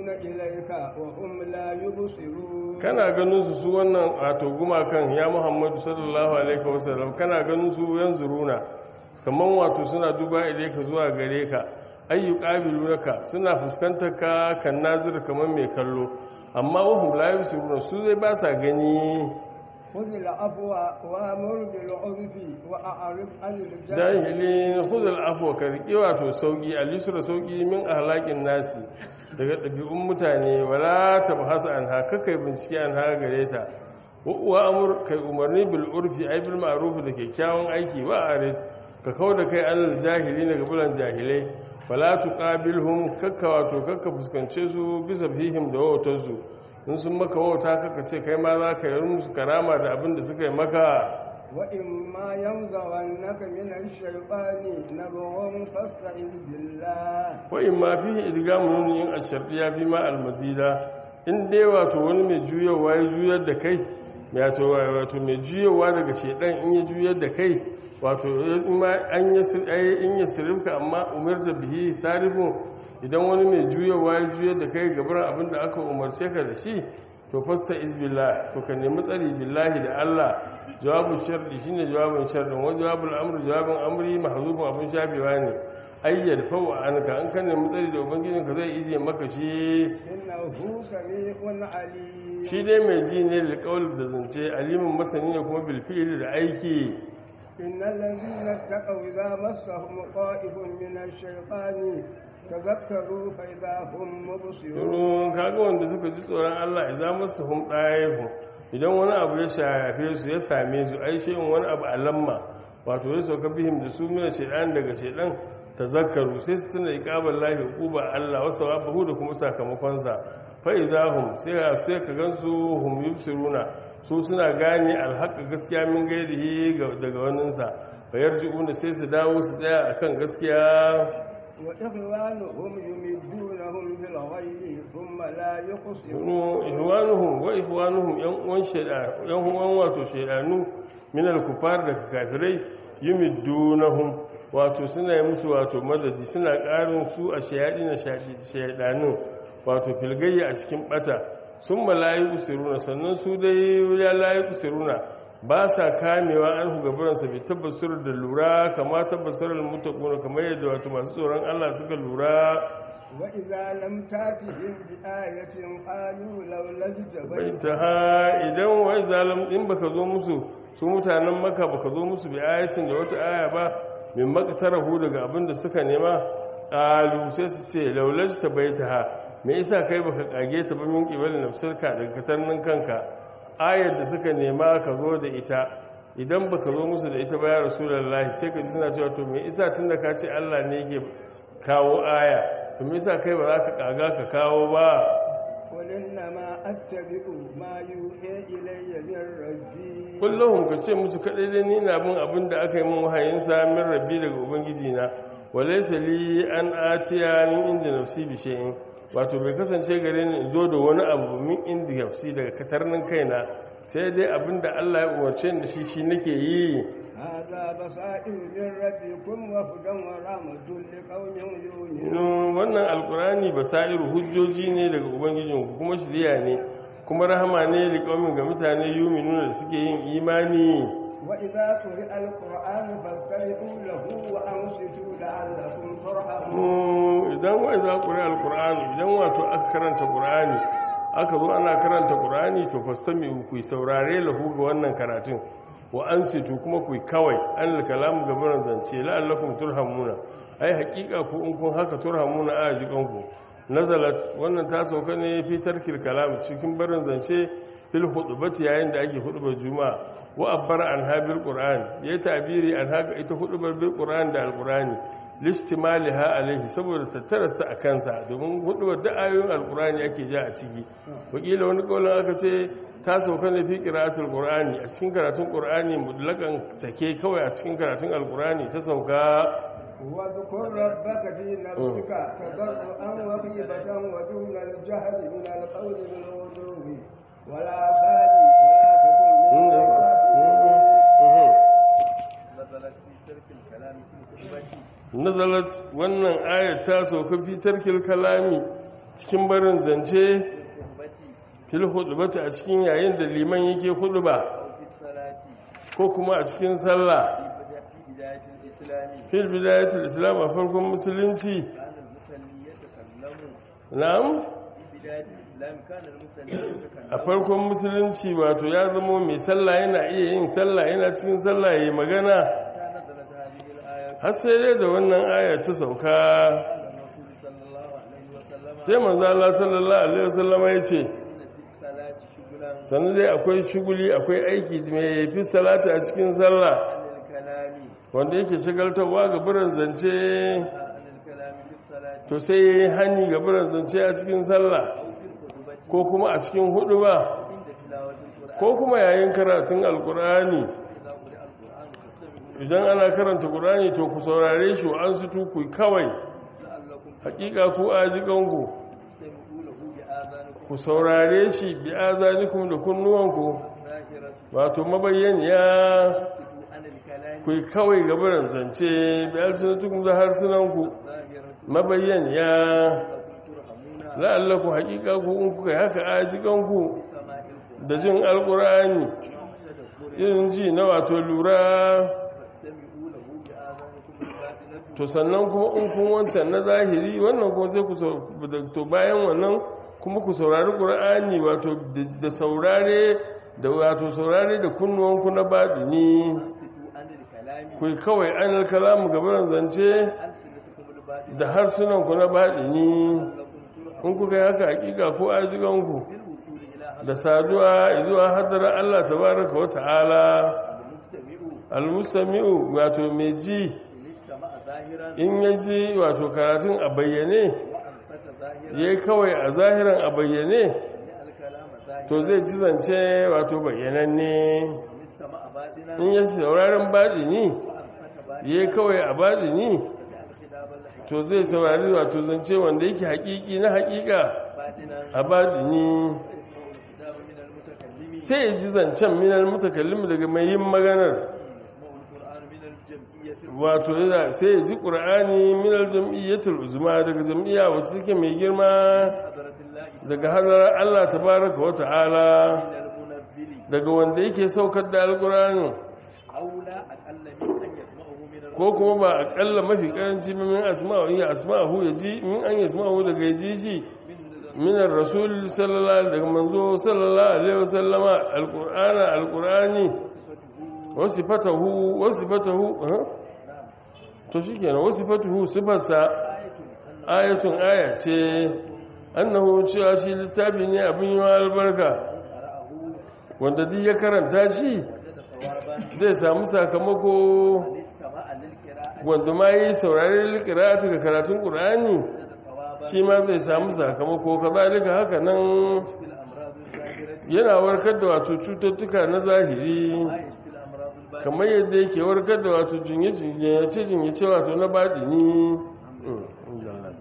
إليك وهم لا يبصرون kana ganin su su wannan wato gumakan ya muhammadu sallallahu alaihi wasallam kana ganin su yanzu runa kaman wato suna duba ilaika zuwa gare ka ayyu qabilunaka suna fuskantar ka kan nazir kaman mai kallo amma wahum la yusiruna su zai ba sa gani خذ العفو وامر بالعرف واعرف عن الجاهل jahilin khudul afwa ka riƙe wato sauki alisura sauki min ahlakin nasi daga ɗabi'un mutane wala tabhasa an haka kai bincike an haka gare ta wa amur kai umarni bil urfi ay bil ma'ruf da kyakkyawan aiki wa arid ka kawo da kai anil jahili daga bulan jahilai wala tuqabilhum kakka wato kakka fuskance su bisa fihim da wautar su in sun maka wauta kakka ce kai ma za ka yi musu karama da abin da suka yi maka وإما ينزغنك من الشيطان نبغ فاستعذ بالله wa'in ma fi idgamu nuni yin ashardiya fi ma almazida in dai wato wani mai juyowa ya juyar da kai wato wato mai juyowa daga shedan in ya juyar da kai wato in ma an yi in ya sirifka amma umarta bihi sarifun idan wani mai juyowa ya juyar da kai gabar abin da aka umarce ka da shi to fasta izbillah to ka nemi tsari billahi da Allah jawabin sharri shine jawabin sharrin wa jawabul amri jawabin amri mahzufun abun shafewa ne ayyar fawa anka an kan nemi tsari da ubangijin ka zai ije maka shi إنه سميع عليم shi dai mai ji ne da kaul da zance alimin masani ne kuma bil fi'li da aiki إن الذين اتقوا إذا مسهم طائف من الشيطان تذكروا فإذا هم مبصرون turun kaga wanda suka ji tsoron Allah idan masu hum ɗayefu idan wani abu ya shafe su ya same su ai shi wani abu a lamma wato ya sauka bihim da su mina shaidan daga shaidan tazakkaru sai su tuna iqabal lahi uquba Allah wa sawabahu da kuma sakamakonsa fa izahum sai ka sai ka gansu hum yubsiruna su suna gane alhaqa gaskiya min gairihi daga waninsa fa yarji'una sai su dawo su tsaya akan gaskiya وإخوانهم يمدونهم بالغي ثم لا يقصرون Kunu ihwanuhum wa ihwanuhum yan uwan sheda yan uwan wato shedanu min al-kufar da kafirai yumiddunahum wato suna yi musu wato madadi suna karin su a shayadi na shedanu wato filgayya a cikin bata sun malayi usiruna sannan su dai ya layi usiruna ba sa kamewa an gabaransa bai tabbasar da lura kama tabbasar mutakuna kamar yadda wato masu tsoron Allah suka lura وإذا لم تأتهم بآية قالوا لولا اجتبيت ta ha idan wai zalim in baka zo musu su mutanen maka baka zo musu bi ayatin da wata aya ba min makatarahu daga abin da suka nema qalu sai su ce laulaj tabaitaha me yasa kai baka kage ta ba min qibal nafsirka daga katannin kanka ayar da suka nema ka zo da ita idan baka zo musu da ita ba ya rasulullahi sai ka ji suna cewa to me yasa tunda ka ce Allah ne yake kawo aya to me yasa kai ba za ka kaga ka kawo ba قل إنما أتبع ما يوحي إلي من ربي kullum ka ce musu kaɗai dai ni na bin abin da aka yi min wahayin min rabbi daga ubangiji na walaysa li an atiya min inda nafsi bi shay'in wato bai kasance gare ni in zo da wani abu min inda nafsi daga katarnin kaina sai dai abin da Allah ya umarce ni da shi shi nake yi هذا بصائر من ربكم وهدى ورحمة لقوم يؤمنون Inu, wannan alkurani basairu hujjoji ne daga ubangijinku kuma shirya ne kuma rahama ne liƙaumin ga mutane yuminu da suke yin imani وإذا قرئ القرآن فاستمعوا له وأنصتوا لعلكم ترحمون idan wai za ku ri alkur'ani idan wato aka karanta ƙur'ani aka zo ana karanta ƙur'ani to fastami ku yi saurare lahu ga wannan karatun wa an situ kuma ku yi kawai an kalamu gabanin zance la'allakum turhamuna ai hakika ku in kun haka turhamuna a jikanku nazalat wannan ta sauka ne fi tarkil kalam cikin barin zance fil hudubati yayin da ake hudubar juma'a wa abbara an habil qur'an yayi tabiri an haka ita hudubar bil qur'an da alqur'ani listimaliha alaihi saboda tattararsa a kansa domin hudubar da ayoyin alqur'ani ake ja a ciki wakila wani kaulin aka ce ta sauka ne fi qira'atul qur'ani a cikin karatun qur'ani mutlakan sake kawai a cikin karatun alqur'ani ta sauka واذكر ربك في نفسك تضرعا وخيبة ودون الجهل من القول بالغدو ولا خال ولا تكن من الغافلين نزلت في ترك الكلام في خطبتي nazalat wannan ayat ta sauka fi tarkil kalami cikin barin zance الخطبة fil hudubati a cikin yayin da liman yake huduba أو في الصلاة ko kuma a cikin sallah في بدا- في بداية الإسلام fil bidayatul islam a farkon musulunci كان المصلي يتكلم na'am في بداية الإسلام كان المصلي يتكلم a farkon musulunci wato ya zama mai sallah yana iya yin sallah yana cikin sallah yayi magana حتى نزلت هذه الآية har sai dai da wannan aya ta sauka قال الرسول صلى الله عليه وسلم sai manzo Allah sallallahu alaihi wasallam ya ce إن في الصلاة شغلا sannan dai akwai shuguli akwai aiki mai fi salata a cikin sallah عن الكلام wanda yake shagaltarwa ga biran zance عن الكلام في الصلاة to sai ya yi hani ga biran zance a cikin sallah أو في الخطبة ko kuma a cikin hudu ba عند تلاوة القرآن ko kuma yayin karatun alkur'ani إذا قرئ القرآن فاستمعوا idan ana karanta qur'ani to ku saurare shi an su tuku kawai لعلكم hakika ku ajikanku تستمعوا له بآذانكم ku saurare shi bi azanikum da kunnuwanku ظاهرة wato mabayyaniya تسكتوا عن الكلام ku yi kawai gabaran zance bi alsinatukum da harsunanku ظاهرة mabayyaniya لكم ترحمون la'allaku hakika ku in kuka yi haka ajikanku سماع القرآن da jin alkur'ani تدبر irin ji na wato lura فاستمعوا له بآذانكم الباطنة to sannan kuma in kun wancan na zahiri wannan kuma sai ku sau- da- to bayan wannan kuma ku saurari qur'ani wato da- da saurare da wato saurare da kunnuwanku na baɗini تسكتوا عن الكلام ku yi kawai an kalamu gabaran zance ألسنتكم الباطنة da harsunanku na baɗini لكم ترحمون in kuka yi haka hakika ko ajiganku بالوصول إلى da saduwa zuwa hadara Allah tabaraka wa ta'ala المستمع almusami'u wato mai ji إن استمع ظاهرا in ya ji wato karatun a bayyane وأنفت ظاهرا ya yi kawai a zahiran a bayyane سمع الكلام ظاهرا to zai ji zance wato bayyananne إن استمع باطنا in ya sauraron baɗini وأنفت باطنا ya yi kawai a baɗini سمع الكتاب الحق to zai saurari wato zance wanda yake haƙiƙi na haƙiƙa باطنا a baɗini ويسمع الكتاب من المتكلم sai ya ji zancen minal mutakallim daga mai yin maganar يسمع القرآن من الجمعية wato yana sai ya ji ƙur'ani minal jam'iyyatul uzma daga jam'iyya wacce take mai girma حضرة الله daga hadarar Allah tabaraka wa ta'ala من المنزل daga wanda yake saukar da alƙur'ani أولى أقل من أن يسمعه من ko kuma ba aƙalla mafi karanci ba min asma'u ya asma'u ya ji min an yasma'u daga ya ji shi min rasul sallallahu alaihi daga manzo sallallahu alaihi wasallama alqur'ana alqur'ani wa sifatuhu wa sifatuhu ha? to shikenan wa sifatuhu sifarsa ayatun aya ce annahu cewa shi littafi ne abin yi albarka wanda duk ya karanta shi zai samu sakamako استمع للقراءة wanda ma yi saurari likiratu ga karatun ƙur'ani ثوابا shi ma zai samu sakamako kazalika haka nan في الأمراض الظاهرة yana warkar da wato cututtuka na zahiri ما يشفي الأمراض الباطنة kamar yadda yake warkar da wato jinyace jinyace wato na baɗini Mm, alhamdulillah.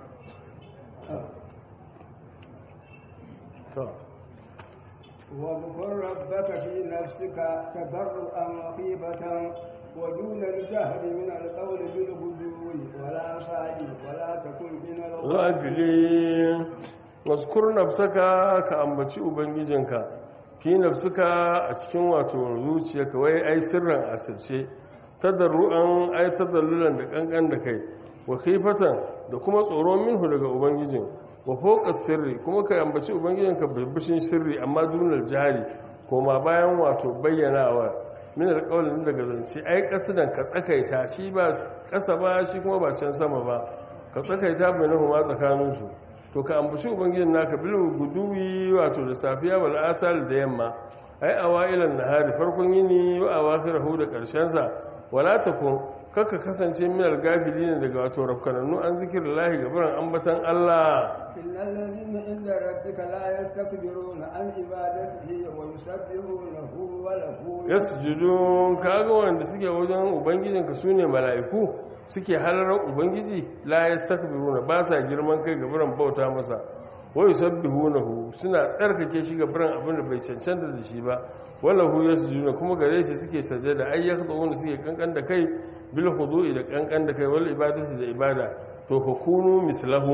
To. واذكر ربك في نفسك تضرعا وخيبة ودون الجهر من القول بالغدو ولا صائل ولا تكن من الغافلين ghafilin waskur nafsaka ka ambaci ubangijinka fi nafsaka a cikin wato zuciyarka wai ai sirran asirce tadarruan ai tadallulan da kankan da kai wa khifatan da kuma tsoro minhu daga ubangijin wa fawqa sirri kuma ka ambaci ubangijinka birbishin sirri amma dunal jari koma bayan wato bayyanawa min alƙawlin daga zance ai kasidan ka tsakaita shi ba ƙasa ba shi kuma ba can sama ba ka tsakaita bainahu ma tsakaninsu to ka ambaci ubangijin naka bil guduwi wato da safiya wal asal da yamma ai awailan nahari farkon yini wa awakhirahu da karshen sa wala takun kaka kasance min al-gafilin daga wato rafkananu an zikrillahi gaban ambatan Allah إن الذين عند ربك لا يستكبرون عن عبادته ويسبحونه وله yasjudun kaga wanda suke wajen ubangijinka sune mala'iku suke halarar ubangiji la yastakbiruna ba sa girman kai gaban bauta masa wa yusabbihunahu suna tsarkake shi gaban abin da bai cancanta da shi ba wallahu yasjuduna kuma gare shi suke sajada ay yakhduna suke kankan da kai bil khudu'i da kankan da kai wal ibadati da ibada to fa kunu mislahum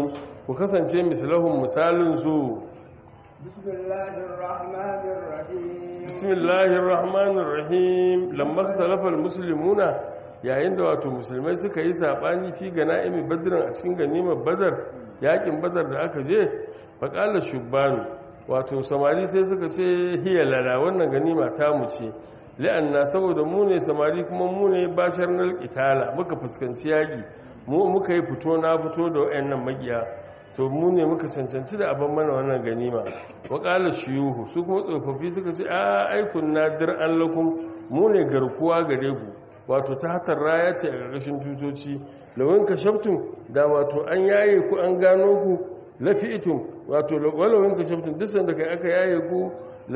ku kasance mislahum misalin su بسم الله الرحمن الرحيم bismillahir rahmanir rahim lamma ikhtalafa almuslimuna yayin da wato musulmai suka yi sabani fi ganaimi badrin a cikin ganimar badar yakin badar da aka je faqala shubbanu wato samari sai suka ce hiya lana wannan ganima ta mu ce la'anna saboda mu ne samari kuma mu ne bashar nal qitala muka fuskanci yaki mu muka yi fito na fito da wayannan magiya to mu ne muka cancanci da abin mana wannan ganima waƙalar shiyuhu su kuma tsofaffi suka ce a aikun nadir an lakum mu ne garkuwa gare ku wato ta hatar raya ce a ƙarƙashin tutoci lawin ka shaftun da wato an yaye ku an gano ku lafi'itun wato walawin ka shaftun duk sanda kai aka yaye ku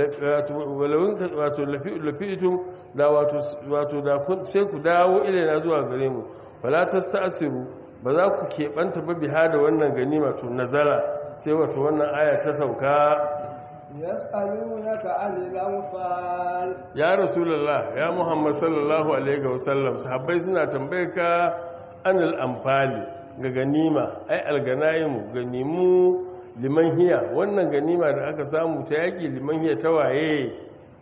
walawin ka wato lafi'itun da wato wato da sai ku dawo ilaina zuwa gare mu wala tasta'siru ba za ku keɓanta ba biha da wannan ganima to nazala sai wato wannan aya ta sauka يسألونك عن الأنفال ya rasulullah ya muhammad sallallahu alaihi wasallam sahabbai suna tambayar ka anil amfali ga ganima ai alganaimu ganimu liman hiya wannan ganima da aka samu ta yaki liman hiya ta waye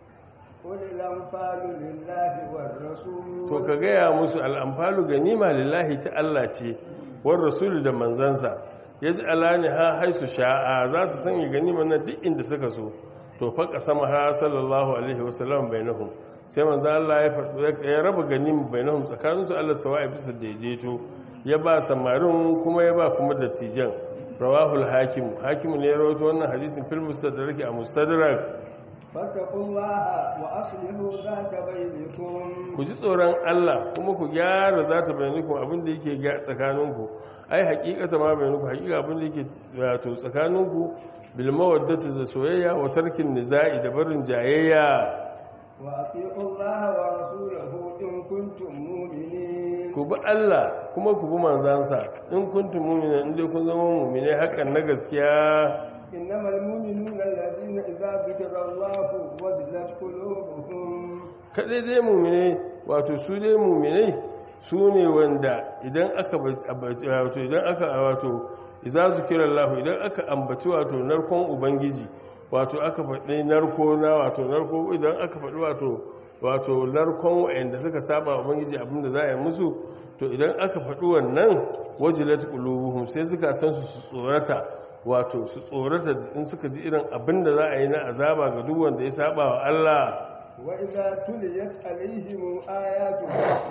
قل الأنفال لله والرسول to ka gaya musu al'amfalu ganima lillahi ta Allah ce war rasulu da manzansa ya ji alani ha haisu sha'a za su sanya ganima na duk inda suka so to faƙa sama ha sallallahu alaihi wasallam bai nahun sai manzo Allah ya faɗi ya raba ganima bai nahun tsakaninsu Allah sawa'i bisa daidaito ya ba samarin kuma ya ba kuma dattijan rawahul hakim hakim ne ya rawaito wannan hadisin fil mustadrak a mustadrak فاتقوا الله وأصلحوا ذات بينكم ku ji tsoron Allah kuma ku gyara za ta bayanukun abinda yake ga tsakaninku ai hakikata ma bayanukun hakika abinda yake wato tsakaninku bilma waddata da soyayya wa tarkin niza'i da barin jayayya وأطيعوا الله ورسوله إن كنتم مؤمنين ku bi Allah kuma ku bi manzansa in kuntum mu'mina in dai kun zama mu'mine hakan na gaskiya إنما المؤمنون الذين إذا ذكر الله وجلت قلوبهم kadai dai mu'mine wato su dai mu'minai su ne wanda idan aka wato idan aka wato iza zikirallahu idan aka ambaci wato narkon ubangiji wato aka faɗi narko na wato narko idan aka faɗi wato wato narkon wa'anda suka saba ubangiji abinda za a yi musu to idan aka faɗi wannan wajilat qulubuhum sai zukatansu su tsorata wato su tsorata in suka ji irin abinda za a yi na azaba ga duk wanda ya saba wa Allah وإذا تليت عليهم آياته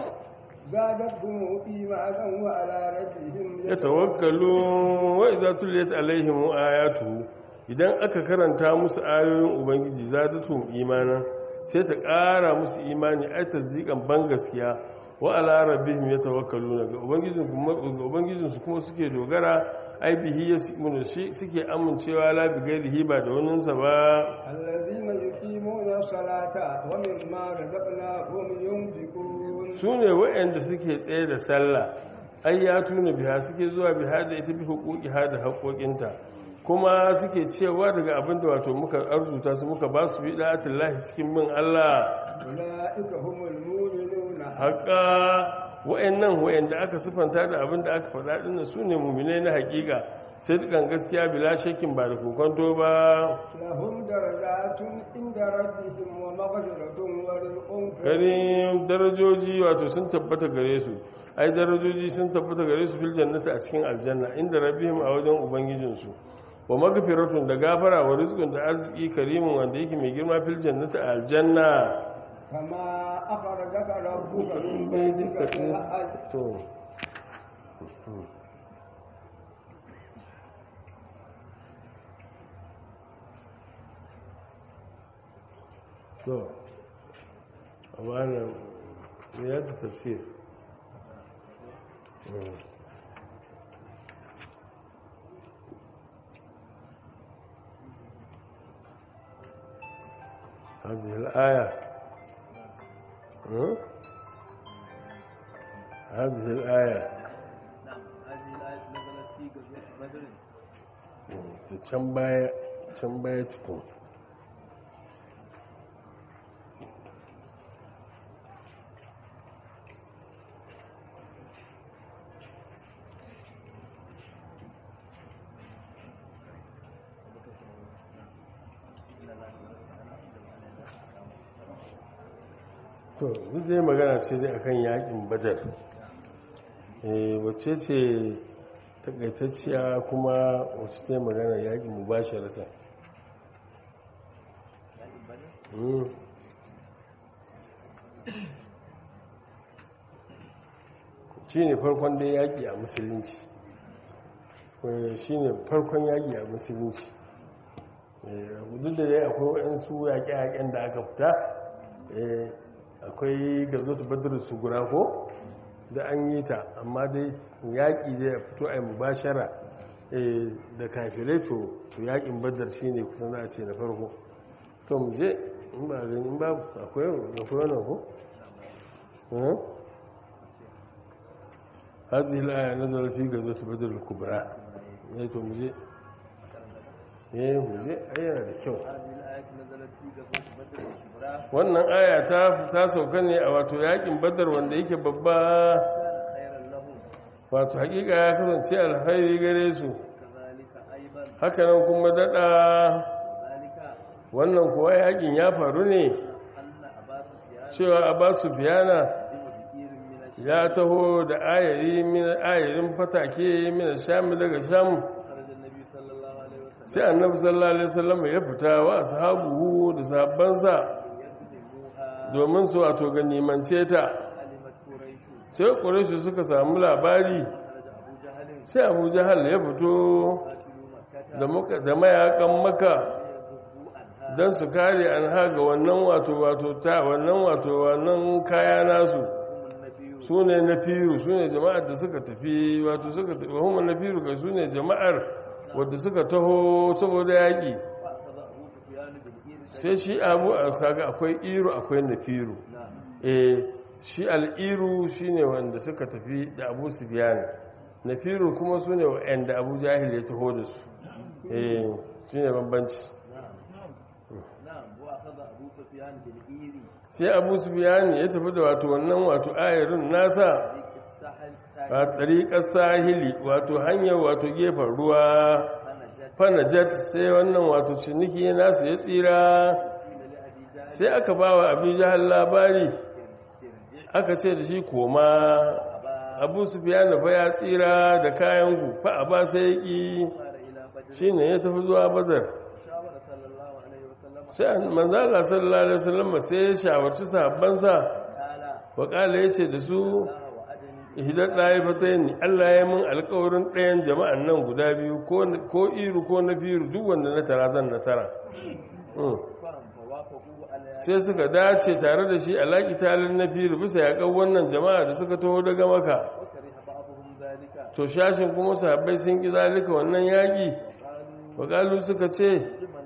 زادتهم إيمانا وعلى ربهم yatawakkalu wa idza tuliyat alaihim ayatu idan aka karanta musu ayoyin ubangiji zadatuhum imanan sai ta ƙara musu imani ai tasdiqan ban gaskiya wa ala rabbihim yatawakkaluna ga ubangijin kuma ga ubangijin su kuma suke dogara ai bihi yasmunu shi suke amincewa la bi gairihi ba da wannan sa ba الذين يقيمون الصلاة ومما رزقناهم ينفقون su ne waɗanda suke tsaye da sallah ai ya tuna biha suke zuwa biha da ita bi hukuki ha da haƙoƙinta kuma suke cewa daga abin da wato muka arzuta su muka ba su bi da'atullahi cikin bin Allah أولئك هم المؤمنون haƙa waɗannan waɗanda aka sifanta da abin da aka faɗa ɗin su ne muminai na haƙiƙa sai dukan gaskiya bila shakin ba da kokonto ba لهم درجات عند ربهم ومغفرة ورزق karim darajoji wato sun tabbata gare su ai darajoji sun tabbata gare su fil jannati a cikin aljanna inda rabbihim a wajen ubangijinsu wa magfiratun da gafara wa rizqun da arziki karimin wanda yake mai girma fil jannati a aljanna كما أخرجك ربك من بيتك بالحق to to amma nan ya ta tafsir هذه الآية ها؟ هذه الآية نعم هذه الآية نزلت في غزوة بدر can baya can baya tukun to duk dai magana ce dai akan yakin badar eh wacce ce takaitacciya kuma wacce ta yi magana yakin mubasharatan Mm. shi ne farkon dai yaƙi a musulunci shi ne farkon yaƙi a musulunci duk da dai akwai waɗansu yaƙe-yaƙen da aka fita akwai gazotu badar su gura ko da an yi ta amma dai yaƙi da ya fito a yi mubashara da kafirai to yaƙin badar shi ne kusan za a ce na farko to mu je in ba gani in ba akwai wannan ko? هذه الآية نزل في غزوة بدر الكبرى ne to muje eh muje ayyana da kyau wannan aya ta ta sauka ne a wato yakin badar wanda yake babba wato hakika ya kasance alkhairi gare su haka nan kuma dada wannan kuwa yakin ya faru ne cewa abasu biyana ya taho da ayari min ayarin fatake min sham daga sham sai annabi sallallahu alaihi wasallam ya fita wa ashabuhu da sahabbansa domin su wato ganimance ta sai quraishu suka samu labari sai abu jahal ya fito da mayakan maka don su kare an haga wannan wato wato ta wannan wato wannan kaya nasu su ne na firu su ne jama'ar da suka tafi wato suka tafi wahumar na firu kai su ne jama'ar wadda suka taho saboda yaƙi sai shi abu a kaga akwai iru akwai na firu eh shi al'iru shi ne wanda suka tafi da abu su biya na firu kuma su ne wa'anda abu jahil ya taho da su eh shi ne bambanci sai abu su biyani ya tafi da wato wannan wato ayarin nasa a tsariƙar sahili wato hanyar wato gefen ruwa fanajat sai wannan wato ciniki nasu ya tsira sai aka ba wa abu jihar labari aka ce da shi koma abu su biyani fa ya tsira da kayan gufa a ba sai ƙi shi ne ya tafi zuwa bazar sai manzala sallallahu alaihi wasallam sai ya shawarci sahabbansa wa kala yace da su ihdar daifatayn Allah ya mun alƙawarin ɗayan jama'an nan guda biyu ko iru ko na biyu duk wanda na tara zan nasara sai suka dace tare da shi alaƙi talin na biyu bisa yaƙar wannan jama'a da suka taho daga maka to shashin kuma sahabbai sun ƙi zalika wannan yaƙi wa suka ce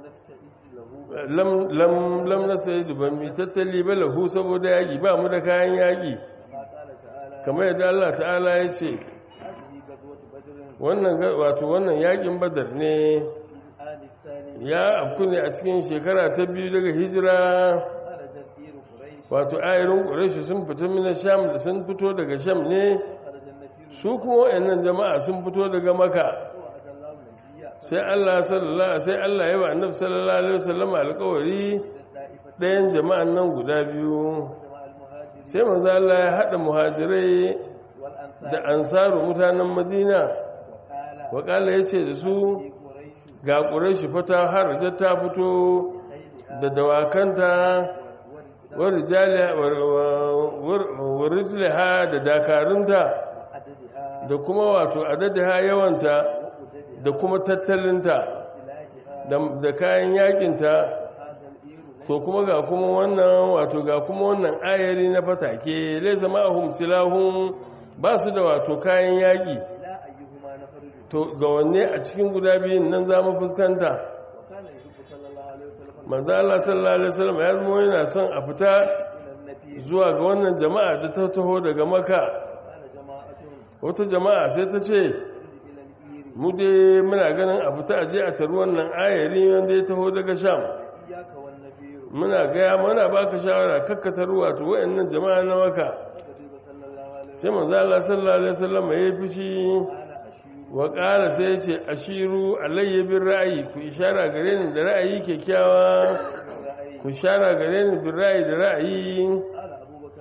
lam na sai ban mi tattali ba lahu saboda yaƙi ba mu da kayan yaƙi kamar yadda Allah ta'ala ya ce wannan wato wannan yaƙin badar ne ya afku ne a cikin shekara ta biyu daga hijira wato ayarin ƙureshi sun fito mina sham da sun fito daga sham ne su kuma wayannan jama'a sun fito daga maka sai Allah sallallahu sai Allah ya ba annabi sallallahu alaihi wasallam alƙawari ɗayan jama'an nan guda biyu sai manzo Allah ya hada muhajirai da ansaru mutanen Madina wa kala yace da su ga quraishi fata haraja ta fito da dawakanta wa rijaliha wa rijliha da dakarunta da kuma wato adadiha yawanta da kuma tattalinta da kayan yakinta to kuma ga kuma wannan wato ga kuma wannan ayari na fatake lai zama ahum silahun ba su da wato kayan yaki to ga wanne a cikin guda biyun nan za mu fuskanta manzo Allah sallallahu alaihi wasallam ya zama yana son a fita zuwa ga wannan jama'a da ta taho daga maka wata jama'a sai ta ce mu dai muna ganin a fita aje a taru wannan ayari wanda ya taho daga sham muna gaya mana baka shawara kakkatar wato wayannan jama'a na maka sai manzo Allah sallallahu alaihi wasallam ya fishi wa qala sai ya ce ashiru alayya bir ra'yi ku ishara gare ni da ra'ayi kyakkyawa ku ishara gare ni bir ra'yi da ra'ayi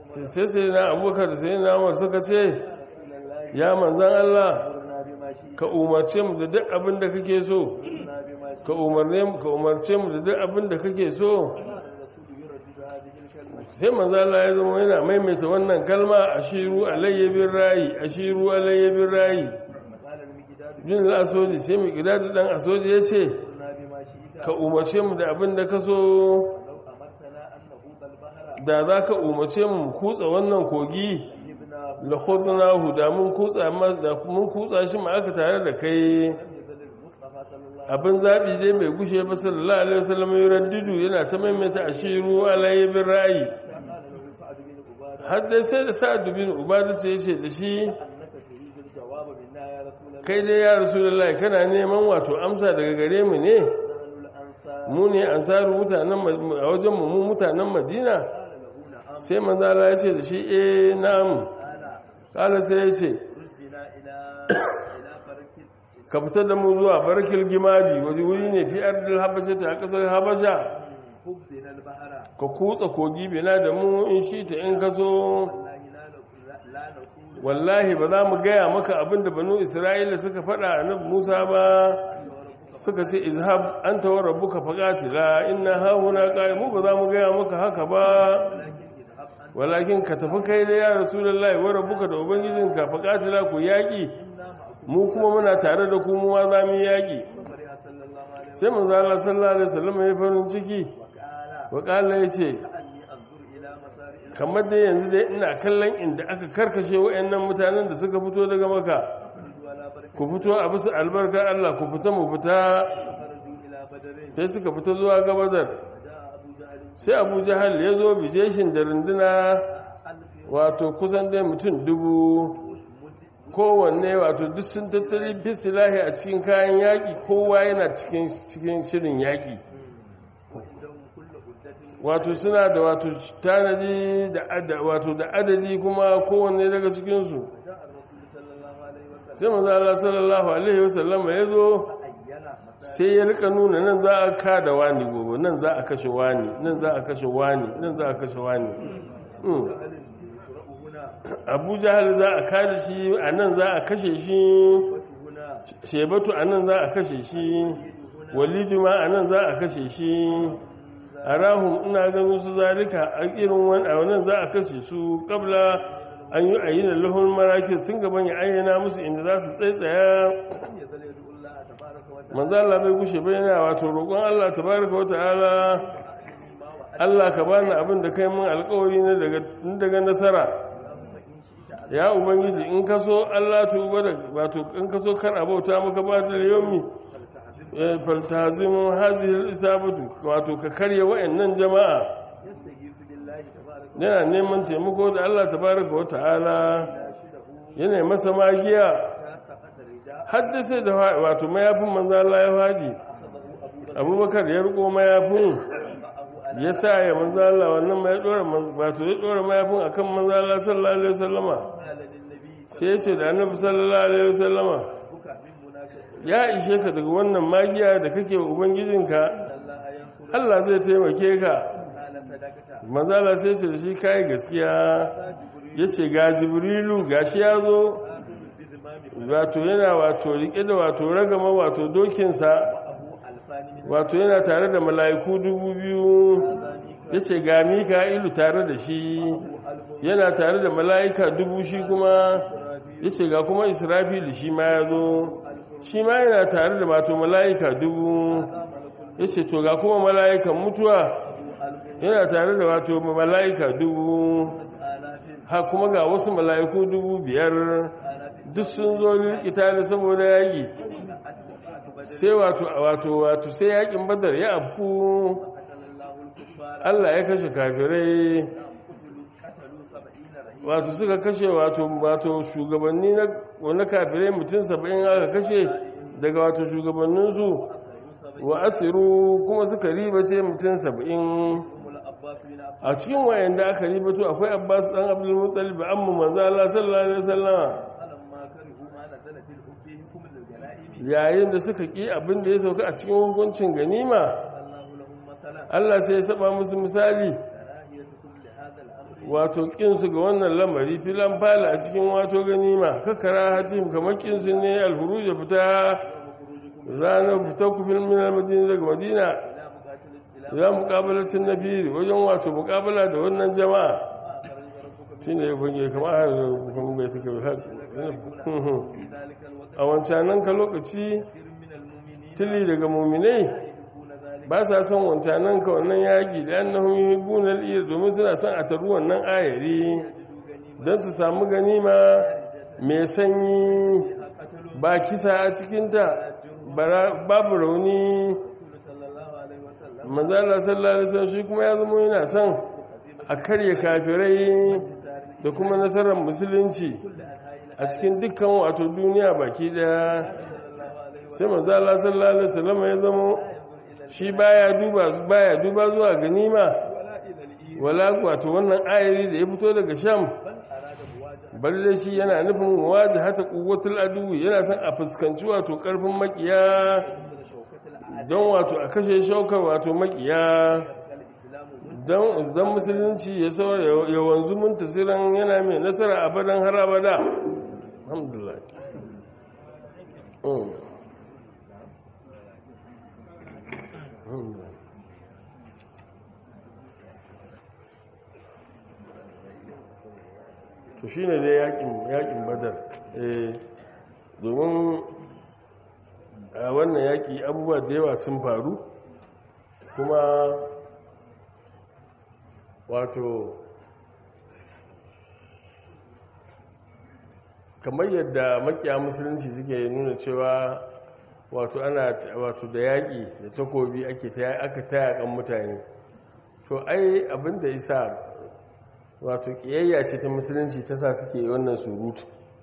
sai sai na abubakar sai na umar suka ce رسول الله ya manzan Allah أمرنا بما شئت ka umarce mu da duk abin da kake so أمرنا بما شئت ka umarne mu ka umarce mu da duk abin da kake so قال الرسول يردد هذه الكلمة sai manzo Allah ya zama yana maimaita wannan kalma ashiru alayya bin rayi ashiru alayya bin rayi قال المجداد bin al-asodi sai mai gida da dan asodi ya ce أمرنا بما شئت ka umarce mu da abin da ka so لو أمرتنا أن نهوب البحر da za ka umarce mu mu kutsa wannan kogi جبناه la khudnahu da mun kutsa amma da mun kutsa shi ma aka tare da kai لم يزل المصطفى صلى الله عليه abin zabi dai mai gushe ba sallallahu alaihi wasallam yuraddidu yana ta maimaita ashiru alayya bin rayi وسلم قال له سعد بن عبادة har dai sai da sa'ad bin ubada ce yace da shi أنك تريد الجواب منا يا رسول الله kai dai ya rasulullahi kana neman wato amsa daga gare mu ne نحن الأنصار mu ne ansaru mutanen Ma- a wajen mu mu mutanen madina قال له نعم sai manzo Allah ya ce da shi eh na'am قال kala sai ya ce خذ بنا إلى إلى فرك ka fita da mu zuwa barkil gimaji waje wuri ne fi ardil habasha ta kasar habasha خذ بنا البحر ka kutsa kogi bina da mu in shi ta in ka so والله لا نقول لا نقول wallahi ba za mu gaya maka abin da banu isra'ila suka faɗa a nan musa ba suka ce izhab an tawar rabbuka faqatila inna hauna qa'imu ba za mu gaya maka haka ba ولكن اذهب أنت walakin ka tafi kai da ya rasulullahi wa rabbuka da ubangijinka faqatila ku yaki إنا معكم mu kuma muna tare da ku mu ma za mu yi yaki فرح صلى الله عليه وسلم sai manzo Allah sallallahu alaihi wasallam ya farin ciki وقال wa qala yace كأني أنظر إلى مسار kamar dai yanzu dai ina kallon inda aka karkashe wayannan mutanen da suka fito daga maka الخلد ولا بركة ku fito a bisa albarkar Allah ku fita mu fita خرجوا إلى بدر sai suka fita zuwa gabadar فجاء أبو جهل sai abu jahal ya zo bijeshin da runduna ألف wato kusan dai mutum dubu kowanne wato duk sun tattali bisilahi a cikin kayan yaƙi kowa yana cikin cikin shirin yaƙi وعندهم كل عدة wato suna da wato tanadi da ada wato da adadi kuma kowanne daga cikinsu جاء الرسول صلى الله عليه وسلم sai manzo Allah sallallahu alaihi wasallam ya zo عين مسار sai ya rika nuna nan za a kada wani gobe nan za a kashe wani nan za a kashe wani nan za a kashe wani Mm. جهل يقرأ هنا abu jahal za a kada shi a nan za a kashe shi وهنا shebatu a nan za a kashe shi walidu ma a nan za a kashe shi a rahun ina ganin su zalika a irin wani a nan za a kashe su kabla an yi a yi da lahun maraki tun gaban ya ayyana musu inda za su tsaitsaya لم يزل يدعو الله تبارك وتعالى manzo Allah bai gushe bai yana wato roƙon Allah tabaraka wa ta'ala ما وعد Allah ka bani abin da kai mun alƙawari ne daga daga nasara اللهم إن شئت ya ubangiji in ka so Allah tuba da wato in ka so kar abauta maka ba da yomi فلتعزم faltazimu hazihil isabatu wato ka karya wayannan jama'a يستجيب بالله تبارك yana neman taimako da Allah tabaraka wa ta'ala ويناشده yana masa magiya حتى سقط الرداء haddasa da fa- wato mayafin manzo Allah ya fadi أخذه أبو بكر Abubakar ya riko mayafin وضعه على ya sa ya manzo Allah wannan mai dora man- wato ya dora mayafin akan manzo Allah sallallahu alaihi wasallama قال للنبي sai ya ce da annabi sallallahu alaihi wasallama بك من مناشدة ya ishe ka daga wannan magiya da kake wa ubangijinka الله ينصر Allah zai taimake ka قال صدقت manzala sai ce da shi kai gaskiya جبريل ya ce ga jibrilu gashi ya zo آخذ بزمام wato yana wato rike da wato ragama wato dokinsa أبو ألفان من wato yana tare da mala'iku dubu biyu ya ce ga mika'ilu tare da shi ألف yana tare da mala'ika dubu shi kuma إسرافيل ya ce ga kuma israfilu shi ma ya zo shi ma yana tare da wato mala'ika dubu ملك ya ce to ga kuma mala'ikan mutuwa أبو ألف yana tare da wato mala'ika dubu آلاف ha kuma ga wasu mala'iku dubu biyar آلاف duk sun zo likita ne saboda yaƙi أتبع بدر sai wato wato wato sai yaƙin badar ya afku قتل الله الكفار Allah ya kashe kafirai قتلوا قتلوا سبعين رهيبا wato suka kashe wato wato shugabanni na wani kafirai mutum saba'in aka kashe daga wato shugabanninsu wa asiru kuma suka ribace mutum saba'in هم العباس بن عبد a cikin wayanda aka ribato akwai abbas dan abdul muttalib amma manzo Allah sallallahu alaihi wasallam فلما كرهوا ما نزل في الحب حكم الغنائم yayin da suka ki abin da ya sauka a cikin hukuncin ganima الله لهم مثلا Allah sai ya saba musu misali كراهيتكم لهذا الامر wato kinsu ga wannan lamari filan fala a cikin wato ganima kakara hatim kamar kinsu ne alhuru ya fita ranar fita ku fil min madina daga madina za mu kabalatin nabiri wajen wato mukabala da wannan jama'a shine ya bunge kamar har kuma bai take a wancanan ka lokaci tili daga muminai ba sa son wancanan ka wannan yaƙi da annahum yuhibbuna al-iyar domin suna son a taru wannan ayari don su samu ganima mai sanyi ba kisa a cikinta babu rauni manzala sallallahu alaihi wasallam shi kuma ya zama yana son a karya kafirai da kuma nasarar musulunci a cikin dukkan wato duniya baki daya sai manzala sallallahu alaihi wasallam ya zama shi baya duba baya duba zuwa ganima wala wato wannan ayari da ya fito daga sham balle shi yana nufin waje hata quwwatul adu yana son a fuskanci wato karfin makiya don wato a kashe shaukar wato makiya don don musulunci ya saura ya wanzu muntasiran yana mai nasara abadan har abada alhamdulillah to shi ne dai yakin badar domin a wannan yaki abubuwa da yawa sun faru kuma wato kamar yadda makiya musulunci suke nuna cewa wato ana wato da yaƙi da takobi ake ta aka ta yaƙan mutane to ai abinda isa wato ƙiyayya ce ta musulunci ta sa suke wannan surutu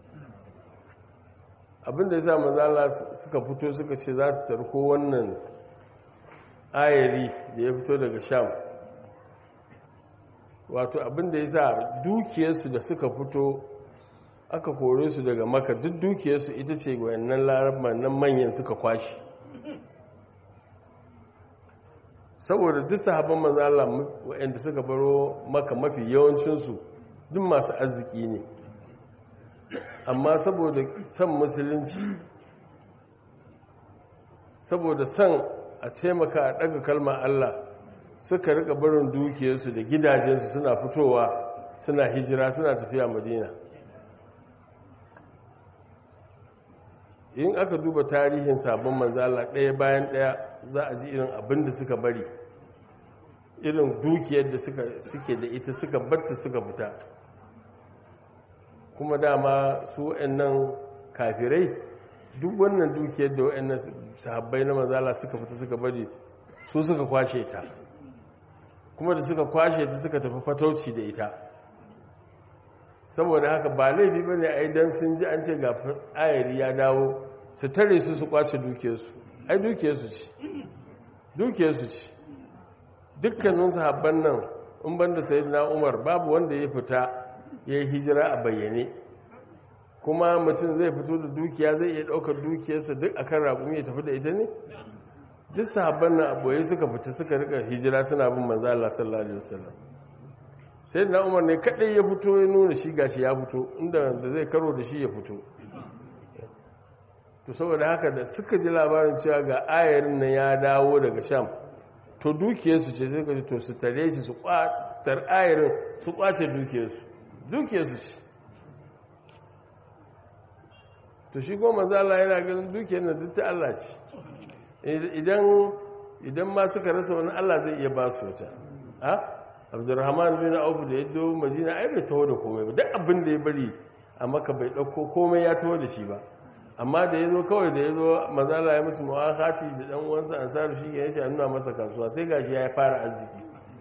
abinda yasa manzala suka fito suka ce za su tarko wannan ayari da ya fito daga sham wato abinda yasa dukiyarsu da suka fito aka kore su daga maka duk dukiyarsu ita ce wayannan larabar nan manyan suka kwashi saboda duk sahabban manzala wayanda suka baro maka mafi yawancinsu duk masu arziki ne amma saboda son musulunci saboda son a taimaka a ɗaga kalma Allah suka rika barin dukiyarsu da gidajensu suna fitowa suna hijira suna tafiya madina in aka duba tarihin sabon manzala ɗaya bayan ɗaya za a ji irin abin da suka bari irin dukiyar da suke da ita suka batta suka fita kuma dama su nan kafirai duk wannan dukiyar da wa'annan sahabbai na manzala suka fita suka bari su suka kwashe ta kuma da suka kwashe ta suka tafi fatauci da ita saboda haka ba laifi ba ne ai don sun ji an ce ga ayari ya dawo su tare su su kwace dukiyarsu ai dukiyarsu ce dukiyarsu ce dukkanin sahabban nan in banda sayyidina umar babu wanda ya fita ya yi hijira a bayyane kuma mutum zai fito da dukiya zai iya ɗaukar dukiyarsa duk akan raƙumi ya tafi da ita ne duk sahabban nan aboye suka fita suka rika hijira suna bin manzo Allah sallallahu alaihi wasallam sai da Umar ne kadai ya fito ya nuna shi gashi ya fito inda da zai karo da shi ya fito to saboda haka da suka ji labarin cewa ga ayarin nan ya dawo daga Sham to dukiyarsu ce sai ka ji to su tare shi su kwatar ayarin su kwace dukiyarsu dukiyarsu ce to shi goma Allah yana ganin dukiyar na duk ta Allah ce idan idan ma suka rasa wani Allah zai iya ba su wata ha Abdurrahman bin Auf da ya do Madina ai bai taho da komai ba duk abin da ya bari a Makka bai dauko komai ya taho da shi ba amma da ya zo kawai da ya zo mazala ya musu mu'akati da dan uwansa ansaru shi ya ce nuna masa kasuwa sai gashi ya fara arziki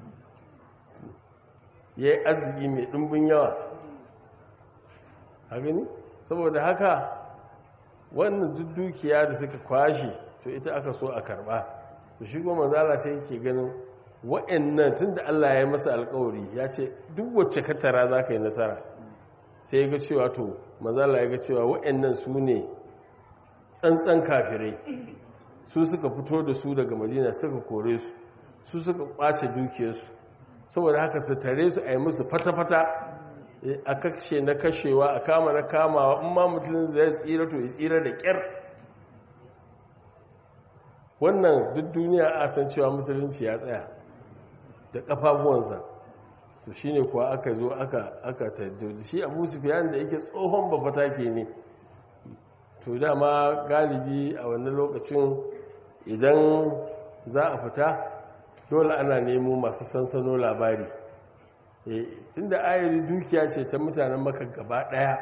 ya yi arziki mai ɗumbin yawa a gani saboda haka wannan duk dukiya da suka kwashe to ita aka so a karba to shi goma zala sai yake ganin wa'annan tun da Allah ya masa alkawari ya ce duk wacce ka tara za ka yi nasara sai ya ga cewa to mazala ya ga cewa wa'annan su ne tsantsan kafirai su suka fito da su daga madina suka kore su su suka kwace dukiyarsu saboda haka su tare su a yi musu fata-fata a kashe na kashewa a kama na kamawa in ma mutum zai tsira to ya tsira da ƙyar wannan duk duniya a san cewa musulunci ya tsaya da ƙafafuwansa to shi ne kuwa aka zo aka tattar shi abu sufiyan da yake tsohon bafata ke ne to dama galibi a wannan lokacin idan za a fita dole ana nemo masu sansano labari tun da ayari dukiya ce ta mutanen maka gaba daya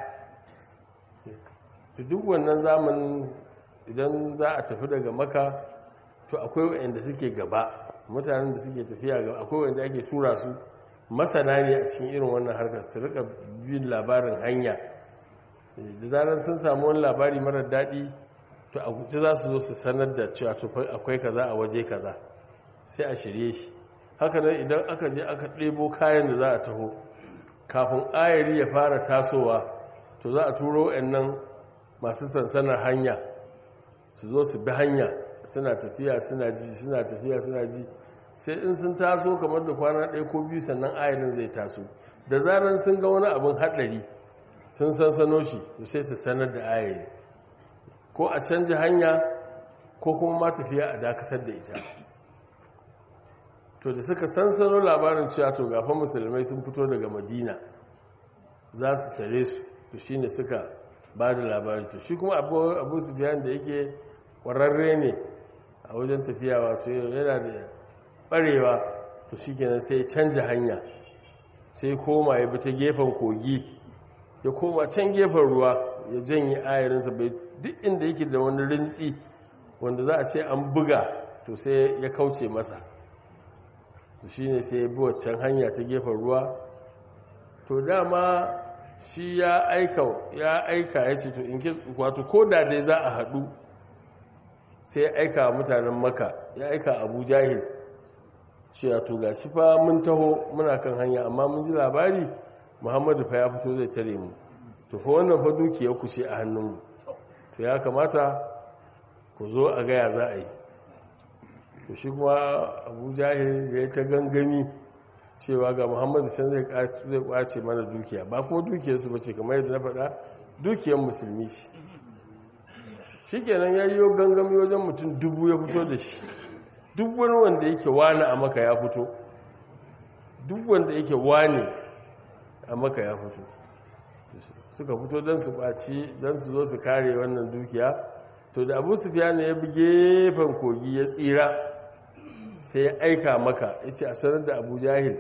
to duk wannan zamanin idan za a tafi daga maka to akwai wa'anda suke gaba mutanen da suke tafiya gaba akwai wa'anda ake tura su masana ne a cikin irin wannan harkar su rika bin labarin hanya da zarar sun samu wani labari marar daɗi to a guji za su zo su sanar da cewa akwai kaza a waje kaza sai a shirye shi haka nan idan aka je aka ɗebo kayan da za a taho kafin ayari ya fara tasowa to za a turo nan masu sansanar hanya su zo su bi hanya suna tafiya suna ji suna tafiya suna ji sai in sun taso kamar da kwana ɗaya ko biyu sannan ayarin zai taso da zarar sun ga wani abin haɗari sun sansano shi to sai su sanar da ayari ko a canji hanya ko kuma ma tafiya a dakatar da ita to da suka sansano labarin cewa to gafa musulmai sun fito daga madina za su tare su to shi ne suka ba da labarin to shi kuma abu su biyan da yake ƙwararre ne a wajen tafiya wato yana da ɓarewa to shi kenan sai ya canja hanya sai koma ya bi ta gefen kogi ya koma can gefen ruwa ya janye ayarinsa bai duk inda yake da wani rintsi wanda za a ce an buga to sai ya kauce masa to shi ne sai ya bi waccan hanya ta gefen ruwa to dama shi ya aika ya aika ya ce to in ke wato ko da dai za a haɗu sai ya aika mutanen maka ya aika abu jahil cewa to ga shi fa mun taho muna kan hanya amma mun ji labari muhammadu fa ya fito zai tare mu to fa wannan fa dukiyar ku ce a hannunmu to ya kamata ku zo a gaya za a yi to shi kuma abu jahil ya ta gangami cewa ga muhammadu can zai kwace mana dukiya ba kuma dukiyarsu ba ce kamar yadda na faɗa dukiyar musulmi ce shi kenan ya yi gangami wajen mutum dubu ya fito da shi duk wani wanda yake wani a maka ya fito duk wanda yake wani a maka ya fito suka fito don su ɓaci don su zo su kare wannan dukiya to da abu sufiya ne ya bi gefen kogi ya tsira sai ya aika maka ya ce a sanar da abu jahil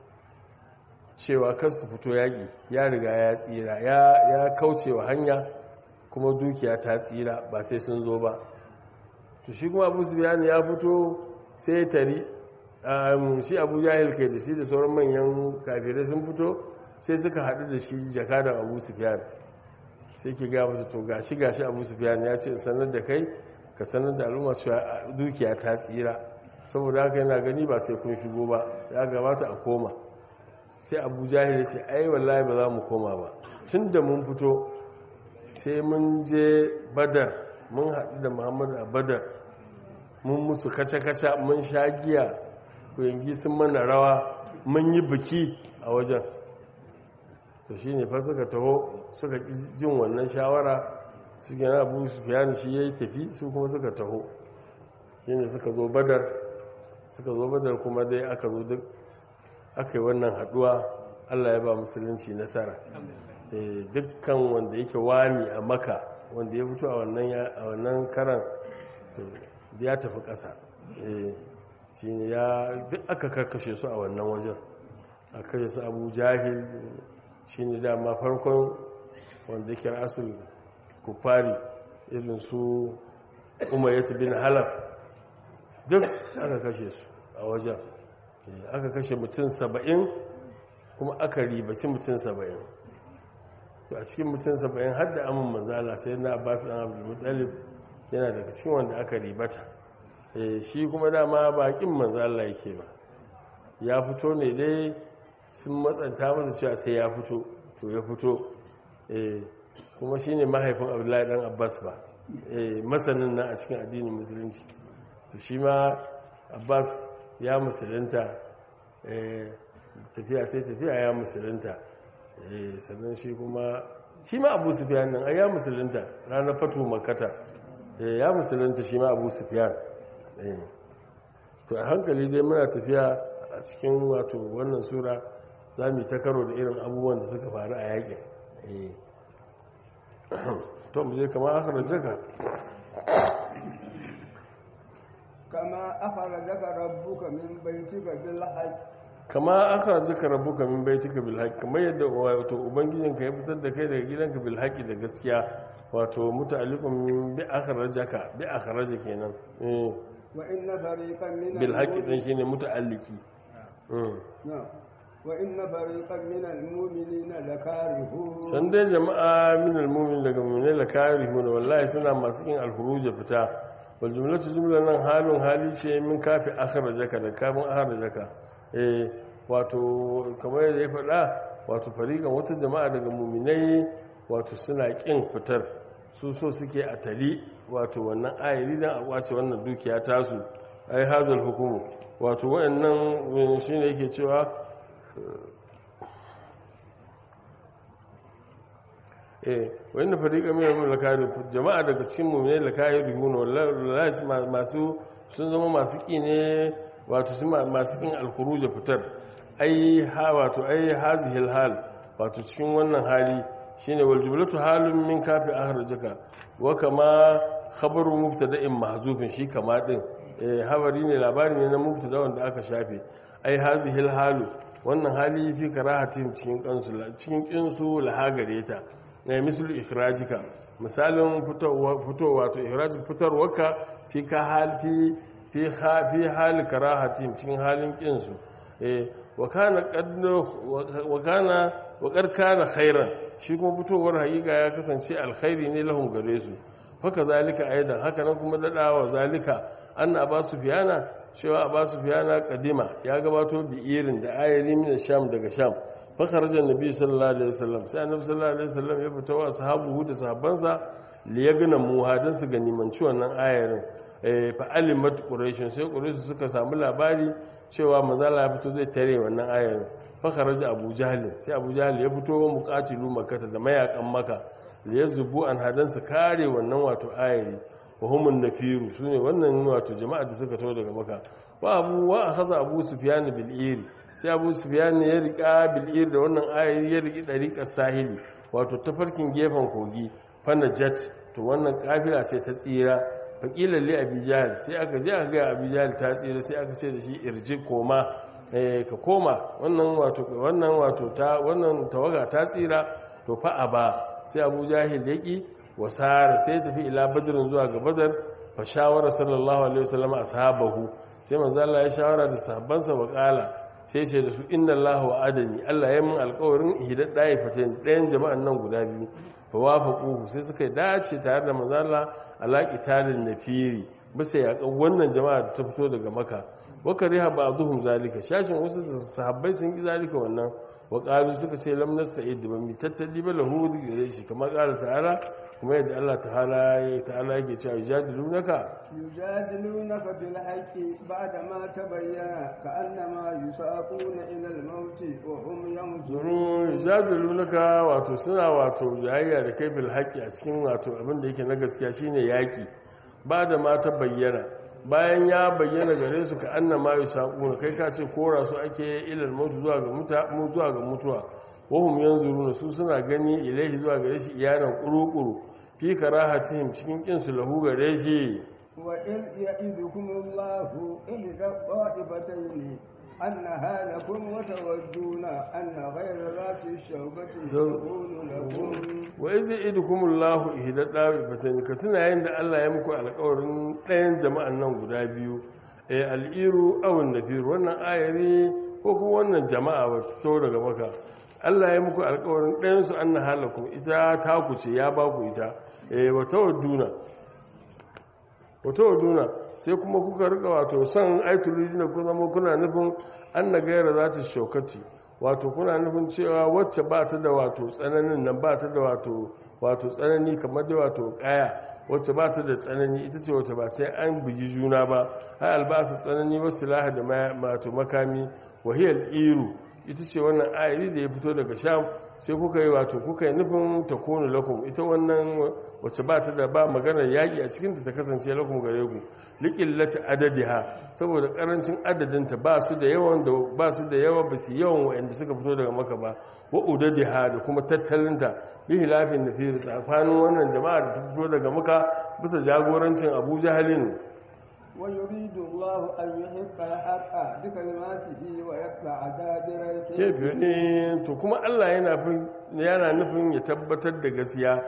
cewa kan su fito yaƙi ya riga ya tsira ya kauce wa hanya kuma dukiya ta tsira ba sai sun zo ba to shi kuma abu sufiya ne ya fito sai ya tari shi abu jahil kai da shi da sauran manyan kafirai sun fito sai suka haɗu da shi jakadan abu sufiyan sai ke ga masu to gashi gashi abu sufiyan ya ce sanar da kai ka sanar da al'umma cewa dukiya ta tsira saboda haka yana gani ba sai kun shigo ba ya gabata a koma sai abu jahil ce ai wallahi ba za mu koma ba tun da mun fito sai mun je badar mun haɗu da muhammadu a badar mun musu kaca-kaca mun sha giya kuyangi sun mana rawa mun yi biki a wajen to shi ne fa suka taho suka jin wannan shawara su gina abu su fiye shi ya yi tafi su kuma suka taho yadda suka zo badar suka zo badar kuma dai aka zo duk aka yi wannan haduwa allah ya ba musulunci nasara dukkan wanda yake wani a maka wanda ya fito a wannan karan ya tafi ƙasa shi ne ya duk aka karkashe su a wannan wajen a kashe su abu jahil shi ne dama farkon wanda yake rasul kufari irin su umayyatu bin halaf duk aka kashe su a wajen aka kashe mutum saba'in kuma aka ribaci mutum saba'in to a cikin mutum saba'in har da amin manzala sai na abbas ɗan abdulmutalib yana daga cikin wanda aka ribata shi kuma dama bakin manzala yake ba ya fito ne dai sun matsanta masa cewa sai ya fito to ya fito kuma shi ne mahaifin abdullahi dan abbas ba masanin nan a cikin addinin musulunci to shi ma abbas ya musulunta tafiya ta tafiya ya musulunta eh sannan shi kuma shi ma abu sufiyan nan ai ya musulunta ranar fatu makata eh ya musulunta shi ma abu sufiyan eh to a hankali dai muna tafiya a cikin wato wannan sura za mu yi ta karo da irin abubuwan da suka faru a yakin eh to mu je kamar aka rajaka كما أخرجك ربك من بيتك بالحق kama aka rajaka rabuka min baitika bil haqq kamar yadda wato ubangijinka ya fitar da kai daga gidanka bil haqqi da gaskiya wato muta'alliqun bi akhrajaka bi akhraja kenan eh وإن فريقا من bil haqqi المؤمنين din shine muta'alliki mm نعم. وإن فريقا من المؤمنين لكارهون san dai jama'a min almu'min daga mu'minai la karihun wallahi suna masu yin alhuruja fita wal jumlatu jumlan nan halun hali ce min kafi akhrajaka da kafin akhrajaka eh wato kamar yadda ya faɗa wato fariqan wata jama'a daga mu'minai wato suna kin fitar su so suke a tali wato wannan ayari dan a kwace wannan dukiya tasu ai hazal hukumu wato wayannan shine yake cewa eh wanda fariqa min al-lakari jama'a daga cikin mu'minai lakari huna wallahi masu sun zama masu ki ne wato su masu kin al-khuruj fitar ai ha wato ai hazihil hal wato cikin wannan hali shine wal jumlatu halun min kafi akhrajaka wa kama khabaru mubtada'in mahzufin shi kama din eh habari ne labari ne na mubtada wanda aka shafe ai hazihil halu wannan hali fi karahatin cikin kansu cikin kinsu lahagare ta na misal ikhrajika misalin fitowa to ikhrajik fitarwarka fi ka hal fi fi fi hal karahatin cikin halin kinsu eh wa kana qad wa kana wa qad kana khairan shi kuma fitowar hakika ya kasance alkhairi ne lahum gare su haka zalika aidan haka nan kuma dadawa zalika anna ba su fiyana cewa a basu fiyana kadima ya gabato bi irin da ayari min sham daga sham fakarajan nabi sallallahu alaihi wasallam sai annabi sallallahu alaihi wasallam ya fita wa sahabu da sahabbansa li yagna muhadin su ganimanci wannan ayarin eh fa alimat quraish sai quraish suka samu labari cewa manzala ya fito zai tare wannan ayarin fakaraja abu jahl sai abu jahl ya fito muqatilu makkah da mayakan makka li yazbu an hadan su kare wannan wato ayari wahumun nafiru su ne wannan wato jama'a da suka taho daga maka wa abu wa akhadha abu sufyan bil ir sai abu sufyan ya rika bil ir da wannan ayari ya riki dariqar sahili wato tafarkin gefen kogi fanajat to wannan kafila sai ta tsira faqilan li abi jahl sai aka je aka ga abi jahl ta tsira sai aka ce da shi irji koma eh ka koma wannan wato wannan wato ta wannan tawaga ta tsira to fa aba sai abu jahil yaki wasara sai tafi ila badrin zuwa ga badar fa shawara sallallahu alaihi wasallam ashabahu sai manzo Allah ya shawara da sahabbansa wa kala sai ce da su inna Allah wa adani Allah ya mun alƙawarin hidad dai fatain ɗayan jama'an nan guda biyu fa wafaquhu sai suka yi dace tare da manzo Allah ala qitalin nafiri bisa ya wannan jama'a da ta fito daga maka wa kariha ba'dhum zalika shashin wasu sahabbai sun ki zalika wannan wa qalu suka ce lam nasta'id ba mi tattali ba lahu gare shi kamar qala ta'ala kuma yadda Allah ta'ala ya ta'ala yake cewa yujadilunaka yujadilunaka bil haqqi ba'da ma tabayyana ka'annama yusaquna ila al maut wa hum yanzurun yujadilunaka wato suna wato jayayya da kai bil haqqi a cikin wato abin da yake na gaskiya shine yaki ba'da ma tabayyana bayan ya bayyana gare su ka annama yusaquna kai ka ce kora su ake ila al maut zuwa ga mutuwa zuwa ga mutuwa wahum yanzuruna su suna gani ilaihi zuwa gare shi iyanan kurukuru fi karahatihim cikin kin su lahu gare shi wa in ya'idukumullahu ihda qa'ibatayn annaha lakum wa tawadduna anna ghayra zati shawkati yakunu lakum wa izi idukumullahu ihda qa'ibatayn ka tuna yayin da Allah ya muku alƙawarin ɗayan jama'an nan guda biyu eh al'iru aw nafir wannan ayari ko kuma wannan jama'a ba ta daga maka Allah ya muku alkawarin ɗayansu an na halakun ita ta ku ce ya ba ku ita wata waduna sai kuma kuka rika wato son aituludi na ku zama kuna nufin an na gaira za ta shaukati wato kuna nufin cewa wacce ba ta da wato tsananin nan ba ta da wato wato tsanani kamar da wato kaya wacce ba ta da tsanani ita ce wata ba sai an bugi juna ba har albasa tsanani wasu laha da wato makami wahiyar iru ita ce wannan ayari da ya fito daga sham sai kuka yi wato kuka yi nufin ta kone lakum ita wannan wacce ba ta da ba maganar yaƙi a cikinta ta kasance lakum gare ku liƙillata adadiha saboda ƙarancin adadinta ba su da yawan da ba su da yawa ba su yawan waɗanda suka fito daga maka ba wa udadiha da kuma tattalinta bi hilafin da fi tsakanin wannan jama'a da ta fito daga maka bisa jagorancin abu jahalin ويريد الله أن يحق الحق بكلماته ويقطع دابر kefe ne to kuma Allah yana yana nufin ya tabbatar da gaskiya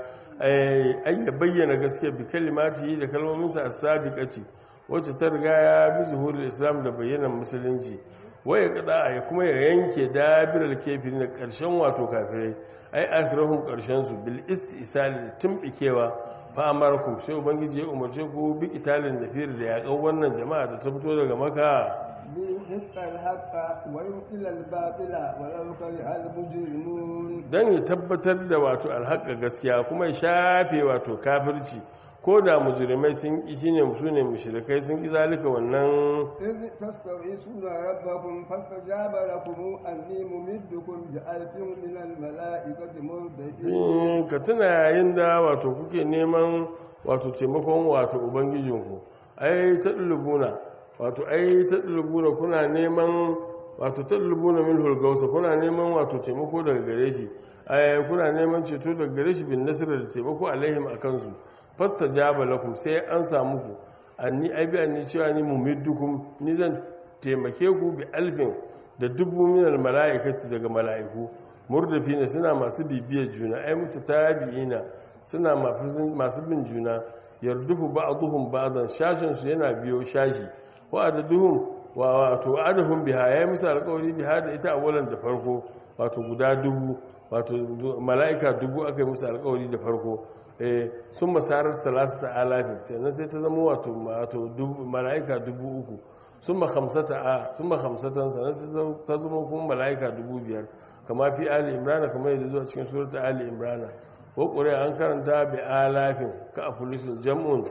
ai ya bayyana gaskiya bi kalimati da kalmominsa as-sabiqati wacce ta riga ya bi zuhurul islam da bayyanan musulunci waya kada ya kuma ya yanke dabiral kafiri da karshen wato kafirai ai akhirahum karshen su bil istisal tumbikewa fa amarakum sai ubangiji ya umarce ku bi kitalin nafir da yaƙan wannan jama'a da ta fito daga maka ليحق الحق ويبطل الباطل ولو كره المجرمون dan ya tabbatar da wato alhaƙa gaskiya kuma ya shafe wato kafirci ko da mujrimai sun ƙi shine su ne mushrikai sun ƙi zalika wannan إذ تستغيثون ربكم فاستجاب لكم أني ممدكم بألف من الملائكة مردفين ka tuna yayin da wato kuke neman wato taimakon wato ubangijinku ai ta ɗulubuna wato ai ta ɗulubuna kuna neman wato ta ɗulubuna min hulgausa kuna neman wato taimako daga gare shi ai kuna neman ceto daga gare shi bin nasirar da taimako alaihim a kansu fasta jaba lakum sai an samu ku anni ai bi anni cewa ni mumiddukum ni zan taimake ku bi alfin da dubu minal mala'ikati daga mala'iku murdafina suna masu bibiyar juna ai mutu tabi'ina suna masu bin juna yardufu ba'dhum ba'dan shashin su yana biyo shashi wa adaduhum wa wato adahum biha yayi musu alƙawari biha da ita awalan da farko wato guda dubu wato mala'ika dubu aka yi musu alƙawari da farko eh sun masarar salasa alafin sannan sai ta zama wato wato mala'ika dubu uku sun ma hamsata a sun ma hamsatan sannan sai ta zama kuma mala'ika dubu biyar kama fi ali imrana kamar yadda zuwa cikin surata ali imrana ko ƙuri'a an karanta bi alafin ka a fulisun jam'un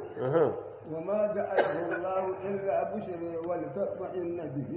وما جعله الله إلا بشر ولتطمئن به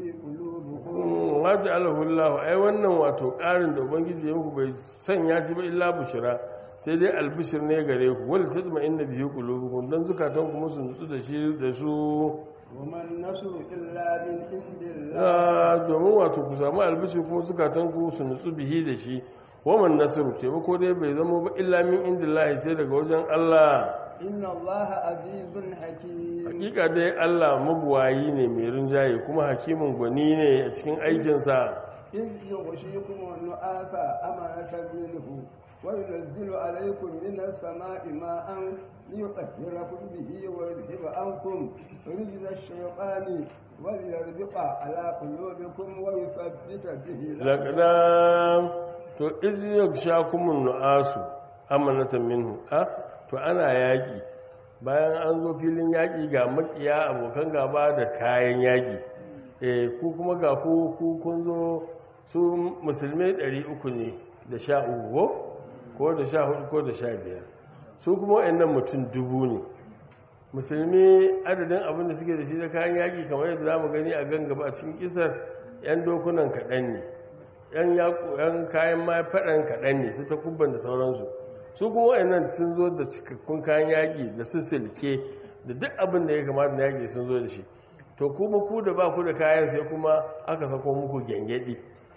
قلوبكم ma ja'alahu Allah ai wannan wato ƙarin da ubangiji ya muku bai sanya shi ba illa bushira sai dai albishir ne gare ku wal tatma'inna bihi qulubukum dan zukatan ku musu nutsu da shi da su وما النصر إلا من عند الله Ah, domin wato ku samu albishir kuma zukatan ku su nutsu bihi da shi waman nasru taimako dai bai zama ba illa min indillahi sai daga wajen Allah إن الله عزيز حكيم hakika dai Allah mabuwayi ne mai rinjaye kuma hakimin gwani ne a cikin aikinsa إذ يغشيكم النعاس أمنة منه وينزل عليكم من السماء ماء ليطهركم به ويذهب عنكم رجز الشيطان وليربط على قلوبكم ويثبت به laƙada to iziyar shakumun nu'asu amanatan minhu a to ana yaƙi bayan an zo filin yaƙi ga makiya abokan gaba da kayan yaƙi eh ku kuma ga ku ku kun zo su musulmai 300 ne da sha uku ko da sha hudu ko da sha biyar su kuma waɗannan mutum dubu ne musulmi adadin abin da suke da shi da kayan yaƙi kamar yadda za mu gani a gan gaba a cikin kisar 'yan dokunan kaɗan ne 'yan yaƙo 'yan kayan ma faɗan kaɗan ne su ta kubban da sauransu su kuma waɗannan sun zo da cikakkun kayan yaƙi da su silke da duk abin da ya kamata na yaƙi sun zo da shi to kuma ku da ba ku da kayan sai kuma aka sako muku gyangyaɗi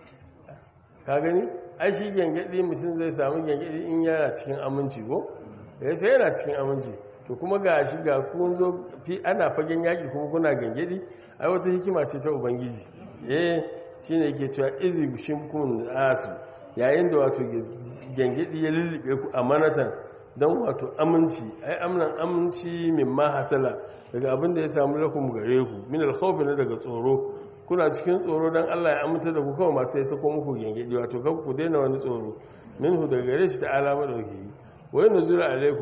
ka gani ai shi gyangyaɗi mutum zai samu gyangyaɗi in yana cikin aminci ko ya sai yana cikin aminci to kuma ga shi ga kun zo fi ana fagen yaƙi kuma kuna gyangyaɗi ai wata hikima ce ta ubangiji eh shine yake cewa izi shimkun asu yayin da wato gyangyaɗi ya lullube ku amanatan don wato aminci ai amnan aminci min ma hasala daga abin da ya samu lakum gare ku min alkhawfi na daga tsoro kuna cikin tsoro don Allah ya aminta da ku kawai masu ya sako muku gyangyaɗi wato kan ku daina wani tsoro minhu daga gare shi ta alama dauki wai nuzula alaikum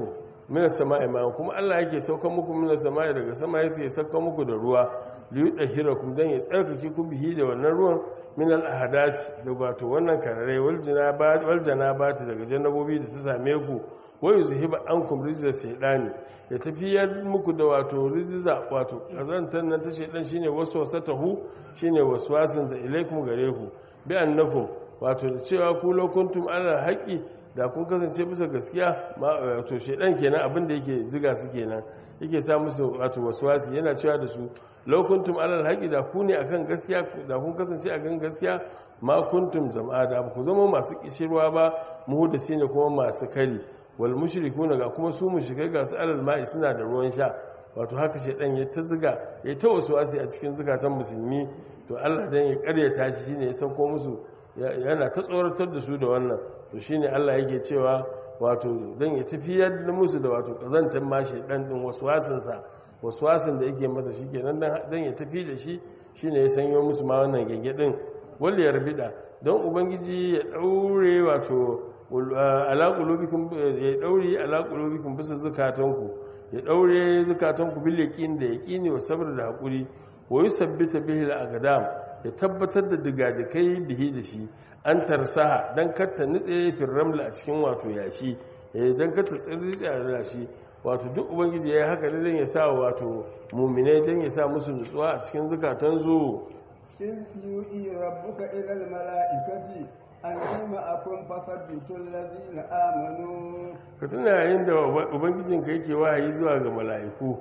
minas sama'i ma kuma Allah yake saukan muku minas sama'i daga sama yake saukan muku da ruwa liyudahirakum dan ya tsarkake ku bihi da wannan ruwan min al ahdas da wato wannan karare wal janaba wal janabati daga jannabobi da ta same ku wa yuzhiba ankum rijza shaytani ya tafiyar muku da wato rijza wato kazantan nan ta shaytan shine waswasatahu shine waswasin da ilaikum gare ku bi annakum wato da cewa ku lokuntum ala haqqi da kun kasance bisa gaskiya wato shaidan kenan abin da yake ziga su kenan yake sa musu wato waswasi yana cewa da su law kuntum alal haqi da ku ne akan gaskiya da kun kasance a kan gaskiya ma kuntum jama'a da ku zama masu kishirwa ba muhdisi ne kuma masu kari wal mushrikuna ga kuma su mushrikai ga su alal ma'i suna da ruwan sha wato haka shaidan ya ta ziga ya ta waswasi a cikin zukatan musulmi to Allah dan ya karyata shi shine ya sauko musu yana ta tsoratar da su da wannan to shine Allah yake cewa wato dan ya tafiyar da musu da wato kazantar mashi dan din waswasin sa waswasin da yake masa shikenan dan ya tafi da shi shine ya sanyo musu ma wannan gengedin wal yarbida don ubangiji ya daure wato ala qulubikum ya daure ala qulubikum bisa zakatanku ya daure zakatanku bil yaqin da yaqini wa sabr da hakuri wa yusabbita bihi al aqdam ya tabbatar da digadikai bihi da shi an tarsaha don katta nutse firramla a cikin wato yashi don katta tsirrice a yashi wato duk ubangiji ya yi haka ne don ya sa wato muminai don ya sa musu nutsuwa a cikin zukatan zu إذ يوئي ربك إلى الملائكة أني معكم فثبتوا الذين آمنوا ka tuna yayin da ubangijinka yake wahayi zuwa ga mala'iku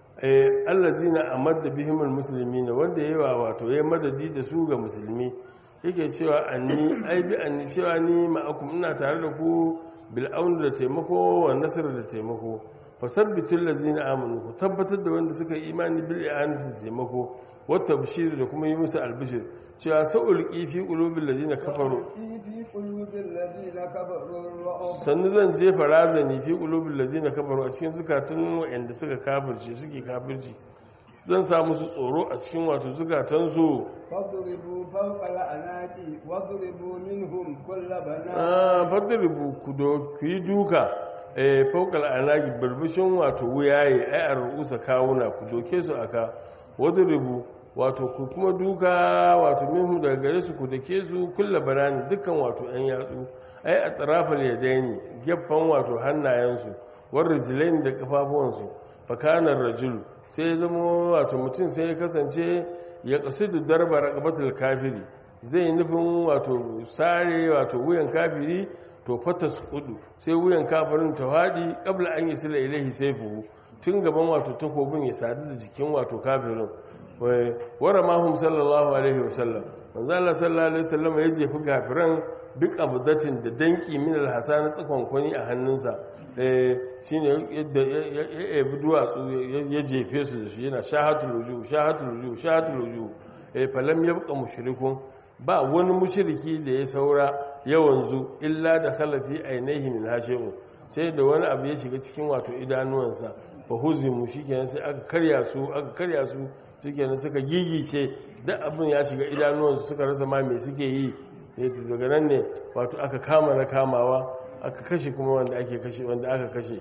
allazina amadda bihimul muslimina wanda yayi wa wato yayi madadi da su ga musulmi yake cewa anni ai bi anni cewa ni ma'akum ina tare da ku bil aun da taimako wa nasr da taimako fasabbitul lazina amanu ku tabbatar da wanda suka yi imani bil i'anati da taimako wa tabshir da kuma yi musu albishir cewa sa'ul fi qulubil lazina kafaru في قلوب الذين كفروا الرعب sannu zan jefa razani fi qulubil lazina kafaru a cikin zukatun wa'anda suka kafirce suke kafirci zan sa musu tsoro a cikin wato zukatan su فاضربوا فوق الأعناق واضربوا منهم كل بنان ah fadribu ku do ku yi duka eh fawqal anagi burbushin wato wuyaye ai a rusa kawuna ku doke su aka wadribu wato ku kuma duka wato minhu daga gare su ku dake su kulla banani dukkan wato yan yatsu ai a tarafal yadaini gefen wato hannayensu war rijlain da kafafuwansu fakanar rajul sai ya zama wato mutum sai ya kasance ya kasidu darba raqabatul kafiri zai nufin wato sare wato wuyan kafiri to fata su kudu sai wuyan kafirin ta haɗi ƙabla an yi sila ilahi sai fuhu tun gaban wato takobin ya sadu da jikin wato kafirin wara mahum sallallahu alaihi wasallam manzo Allah sallallahu alaihi wasallam ya jefi kafiran duk abdatin da danki min alhasan tsakon kwani a hannunsa eh shine yadda ya ebi duwatsu ya jefe su da shi yana shahatul wujuh shahatul wujuh shahatul wujuh eh falam yabqa mushrikun ba wani mushriki da ya saura yawanzu illa da khalafi ainihi min hashi'u sai da wani abu ya shiga cikin wato idanuwansa fa huzimu shikenan sai aka karya su aka karya su shikenan suka gigice duk abin ya shiga idanuwansu suka rasa ma me suke yi daga nan ne wato aka kama na kamawa aka kashe kuma wanda ake kashe wanda aka kashe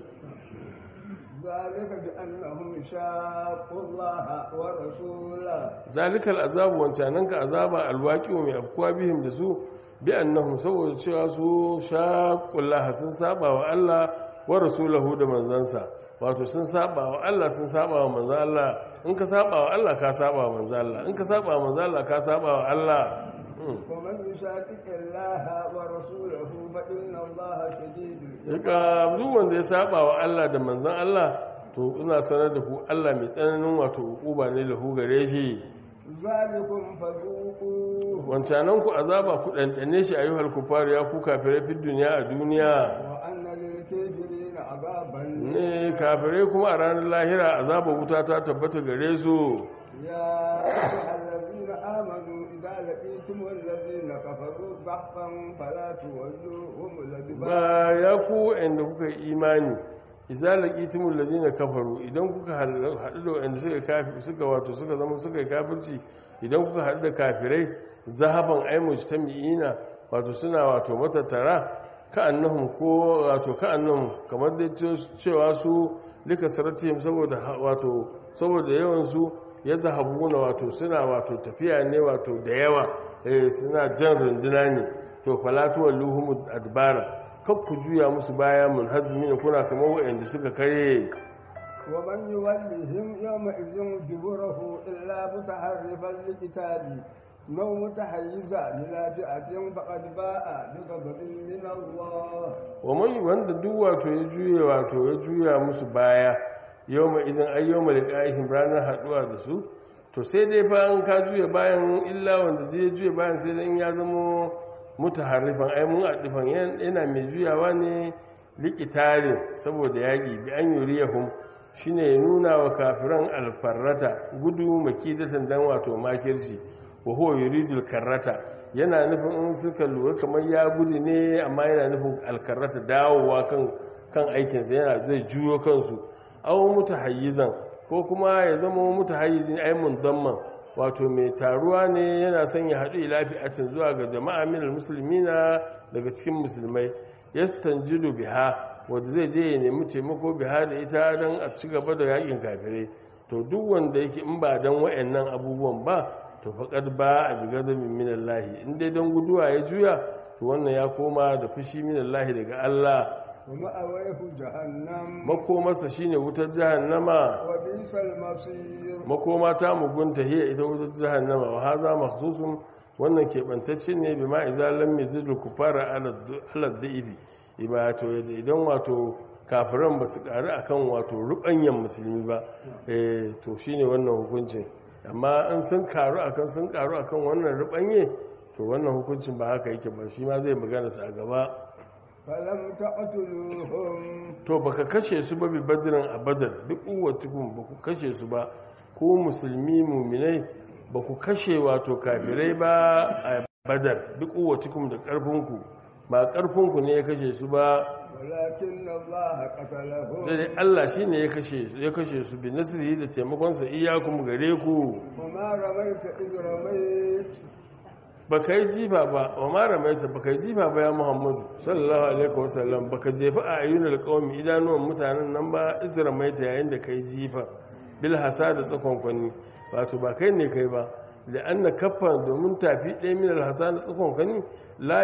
ذلك بأنهم شاقوا الله ورسوله zalikal azabu wancanan ka azaba alwaqi mai afkuwa bihim da su bi annahum saboda cewa su shaqullaha sun saba wa Allah wa rasulahu da manzansa wato sun saba wa Allah sun saba wa manzan Allah in ka saba wa Allah ka saba wa manzan Allah in ka saba wa manzan Allah ka saba wa Allah ومن يشاقق الله ورسوله فإن الله شديد Daga duk wanda ya saba wa Allah da manzan Allah to ina sanar da ku Allah mai tsananin wato hukuma ne lahu gare shi ذلكم فذوقوه wancanan ku azaba ku ɗanɗane shi ayyuhal kufar ya ku kafirai fi duniya a duniya وأن للكافرين عذابا ne kafirai kuma a ranar lahira azaba wuta ta tabbata gare su يا أيها الذين آمنوا إذا لقيتم الذين كفروا ضحفا فلا تولوهم الأدبار ba ya ku inda kuka yi imani idza laqitumul ladina kafaru idan kuka haɗu da wanda suka kafi suka wato suka zama suka yi kafirci idan kuka haɗu da kafirai zahaban ay mujtami'ina wato suna wato matattara ka'annahum ko wato ka'annahum kamar da cewa su lika saratihim saboda wato saboda yawan su ya zahabuna wato suna wato tafiya ne wato da yawa eh suna jan runduna ne to falatu walluhum adbara kak ku juya musu baya mun hazmi kuna kamar wa'anda suka kare ومن يولهم يومئذ دبره إلا متحرفا لقتال أو متحيزا إلى فئة فقد باء بغضب من الله ومن wanda duk wato ya juya wato ya juya musu baya yawma izin ay yawma liqa'ihim ranar haduwa da su to sai dai fa an ka juya bayan illa wanda zai juya bayan sai dan ya zama mutaharrifan ai mun adifan yana mai juyawa ne liqitarin saboda yaki bi an yuriyahum shine ya nuna wa kafiran alfarrata gudu makidatan dan wato makirci wa huwa yuridul karrata yana nufin in suka lura kamar ya gudu ne amma yana nufin alkarrata dawowa kan kan aikinsa yana zai juyo kansu aw mutahayyizan ko kuma ya zama mutahayyizin ay mundamman wato mai taruwa ne yana son ya haɗu ila fi'atin zuwa ga jama'a minal muslimina daga cikin musulmai yastanjidu biha wanda zai je ya nemi taimako biha da ita don a ci gaba da yakin kafirai to duk wanda yake in ba don wayannan abubuwan ba to faƙad ba a biga da min lahi in dai don guduwa ya juya to wannan ya koma da fushi min lahi daga Allah ومأويه جهنم makomarsa shine wutar jahannama وبئس المصير makoma ta mugunta hiya ita wutar jahannama wa haza makhsusun wannan keɓantacce ne bi ma iza lam yazidu kufara ala da'ibi ibato idan wato kafiran ba su ƙari akan wato rubanyan musulmi ba eh to shine wannan hukuncin amma in sun karu akan sun karu akan wannan rubanye to wannan hukuncin ba haka yake ba shi ma zai magana su a gaba فلم تقتلوهم to baka kashe su ba bi badirin a badar duk uwatukun ba ku kashe su ba ko musulmi muminai ba ku kashe wato kafirai ba a badar duk uwatukun da ƙarfinku ba ƙarfinku ne ya kashe su ba ولكن الله قتلهم sai dai Allah shi ne ya kashe ya kashe su bi nasiri da taimakonsa iyakun gare ku وما رميت إذ رميت ba ka yi jifa ba wa ma ramaita ba ka yi jifa ba ya muhammadu sallallahu alaihi wasallam ba ka jefa a ayyunar kawami idanuwan mutanen nan ba iz ramaita yayin da ka yi jifa bil hasa da tsakonkwani wato ba kai ne kai ba da an na kafa domin tafi ɗaya min alhasa da tsakonkwani la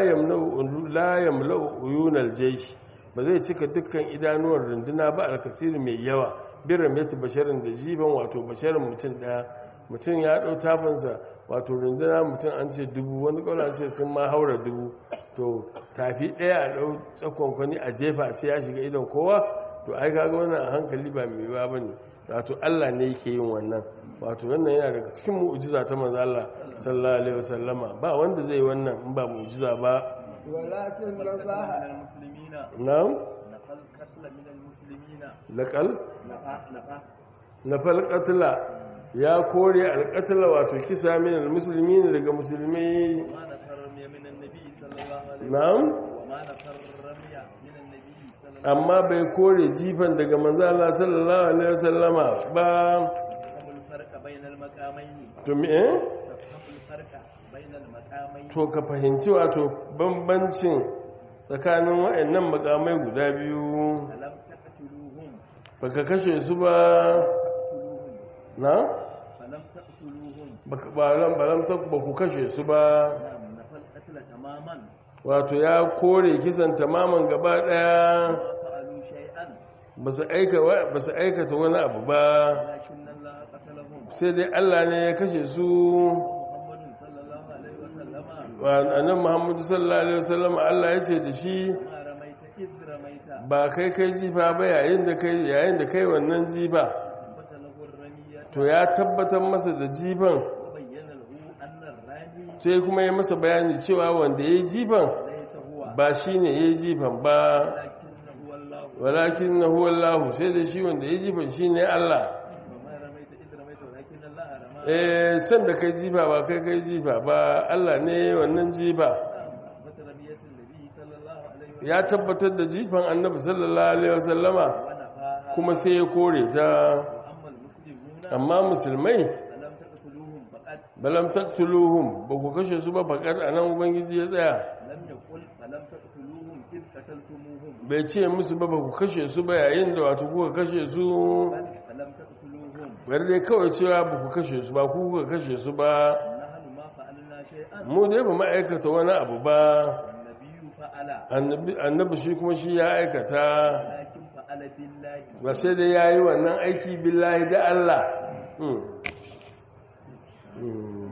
yamla'u uyunar jaishi ba zai cika dukkan idanuwar runduna ba alkasiri mai yawa bin ramaita basharin da jifan wato basharin mutum ɗaya mutum ya ɗau tafinsa wato runduna mutum an ce dubu wani ƙaunar ce sun ma haura dubu to tafi ɗaya a ɗau tsakonkwani a jefa sai ya shiga idon kowa to ai kaga wannan a hankali ba mai yiwa ba ne wato allah ne yake yin wannan wato wannan yana daga cikin mu'ujiza ta manzo Allah sallallahu alaihi wasallama ba wanda zai yi wannan in ba mu'ujiza ba ولكن من الله المسلمين na'am نقل قتل من المسلمين laqal نقا نقا nafal qatla ya kore alqatla wato kisa min almuslimin daga musulmi وما نفر رمي من النبي صلى الله عليه وسلم na'am وما نفر رمي من النبي صلى الله amma bai kore jifan daga manzo Allah sallallahu alaihi wasallama ba تفهم الفرق بين المقامين to me eh? تفهم الفرق بين المقامين to ka fahimci wato bambancin tsakanin waɗannan makamai guda biyu فلم تقتلوهم baka kashe su ba تقتلوهم na فلم تقتلوهم baka balan balan ta ba ku kashe su ba نعم نفى القتل تماما wato ya kore kisan tamaman gaba daya ما فعلوا شيئا ba su aika ba su aikata wani abu ba ولكن الله قتلهم sai dai Allah ne ya kashe su ومحمد صلى الله عليه وسلم wa annabi Muhammadu sallallahu alaihi wasallam Allah ya ce da shi ما رميت إذ رميت ba kai kai jifa ba yayin da kai yayin da kai wannan jifa ثبت له الرمية to ya tabbatar masa da jifan وبين له أن الرامي sai kuma ya masa bayani cewa wanda ya yi jifan ليس هو ba shi ne ya yi jifan ba ولكن هو الله walakin na huwallahu sai da shi wanda ya yi jifan shi ne Allah وما رميت إذ رميت ولكن الله رمى eh san da kai jifa ba kai kai jifa ba Allah ne wannan jifa أثبت رمية النبي صلى الله عليه وسلم ya tabbatar da jifan annabi sallallahu alaihi wasallama ونفاها kuma sai ya kore ta وأما المسلمون amma musulmai فلم تقتلوهم فقد balam taqtuluhum ba ku kashe su ba faqad anan ubangiji ya tsaya لم يقل فلم تقتلوهم إذ bai ce musu ba ba ku kashe su ba yayin da wato kuka kashe su بل فلم تقتلوهم bari dai kawai cewa ba ku kashe su ba ku kuka kashe su ba نحن ما فعلنا شيئا mu dai ba ma'aikata wani abu ba والنبي فعل annabi annabi shi kuma shi ya aikata ولكن فعل بالله ba sai dai ya yi wannan aiki billahi da Allah Hmm. Hmm.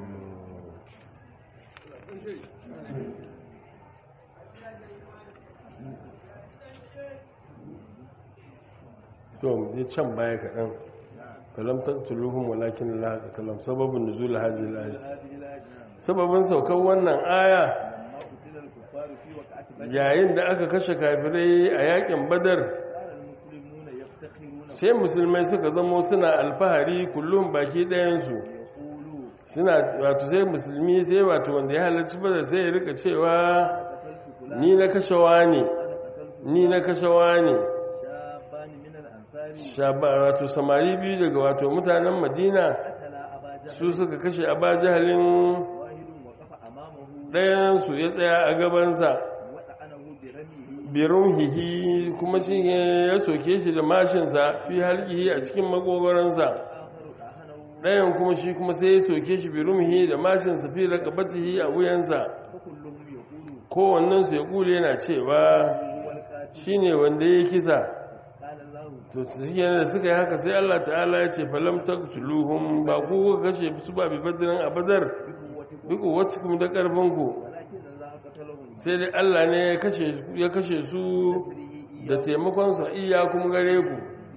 to je can baya kaɗan falam taqtuluhum walakin la qatalam sababun nuzul hadhihi al-ayat هذه الآية sababin saukar wannan aya لما قتل الكفار في وقعة بدر yayin da aka kashe kafirai a yakin badar كان المسلمون يفتخرون sai musulmai suka zamo suna alfahari kullum baki ɗayansu يقولوا suna wato sai musulmi sai wato wanda ya halarci badar sai ya rika cewa قتلت فلان ni na kashewa ne أنا قتلت ni na kashewa ne شابان من الأنصار Shaba- wato samari biyu daga wato mutanen madina قتل أبا جهل su suka kashe a jahalin واحد وقف أمامه ɗayansu ya tsaya a gabansa وطعنه برميه birun hihi kuma shi ne ya soke shi da mashinsa fi halkihi a cikin magogaransa آخر طعنه ɗayan kuma shi kuma sai ya soke shi birun hihi da mashinsa fi rakabatihi a wuyansa فكلهم يقول kowannensu ya kule yana cewa هو القاتل shi ne wanda ya kisa قال الله to shi ne da suka yi haka sai Allah ta'ala ya ce falam taqtuluhum ba ku kuka kashe su ba bi badrin a badar بقوتكم duk wacce kuma da karfinku ولكن الله قتلهم sai dai Allah ne ya kashe ya kashe su بنصره da taimakonsa iya kuma gare ku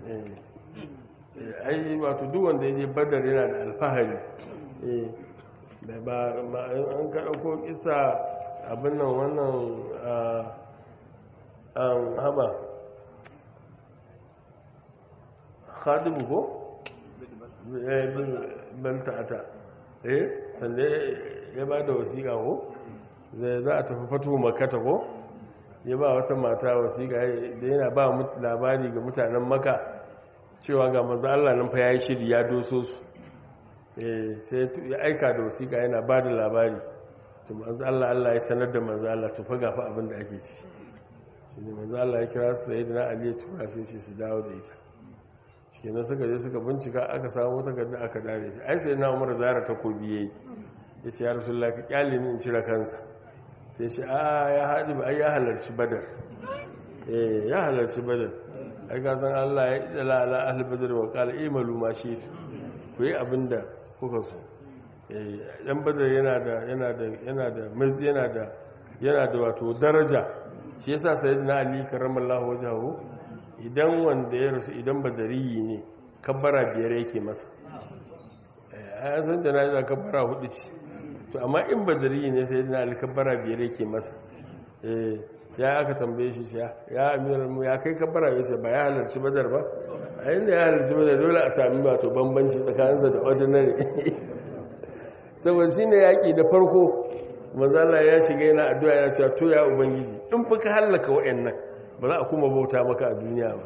Eh, ai wato duk wanda ya je badar yana da alfahari Eh, da ba ma- an ka ɗauko kisa abin nan wannan ah, an haba khadibu ko? Eh, bin- ban ta'ata eh sanda ya ba da wasiƙa ko? zai za a tafi fatu makata ko? ya ba wata mata wasiƙa da yana ba mut- labari ga mutanen maka cewa ga manzo Allah nan fa yayi shiri ya doso su eh sai ya tu- ya aika da wasiƙa yana ba da labari to manzo Allah Allah ya sanar da manzo Allah to fa gafa abin da ake ci shine manzo Allah ya kira su sayyidina Ali ya tura sai ce su dawo da ita shikenan suka je suka bincika aka samu wata gadda aka dare shi ai sayyidina Umar zara takobi yayi yace ya rasulullahi ka kyale ni in cire kansa sai shi a ya haɗi ba ai ya halarci badar eh ya halarci badar ai ka san Allah ya idala ala ahli badar wa qala imalu ma shi ku yi abinda kuka so eh dan badar yana da yana da yana da maz yana da yana da wato daraja shi yasa sayyidina ali karramallahu wajhahu idan wanda ya rasu idan badariyi ne kabbara biyar yake masa eh ai san janaza kabbara hudu ce to amma in badari ne sai na alkabara biyar yake masa eh ya aka tambaye shi shi ya amiral mu ya kai kabara ya ce ba ya halarci badar ba a inda ya halarci badar dole a sami wato bambanci tsakaninsa da ordinary saboda shi ne yaƙi da farko mazala ya shiga yana addu'a yana cewa to ya ubangiji in fi ka hallaka wa'annan ba za a kuma bauta maka a duniya ba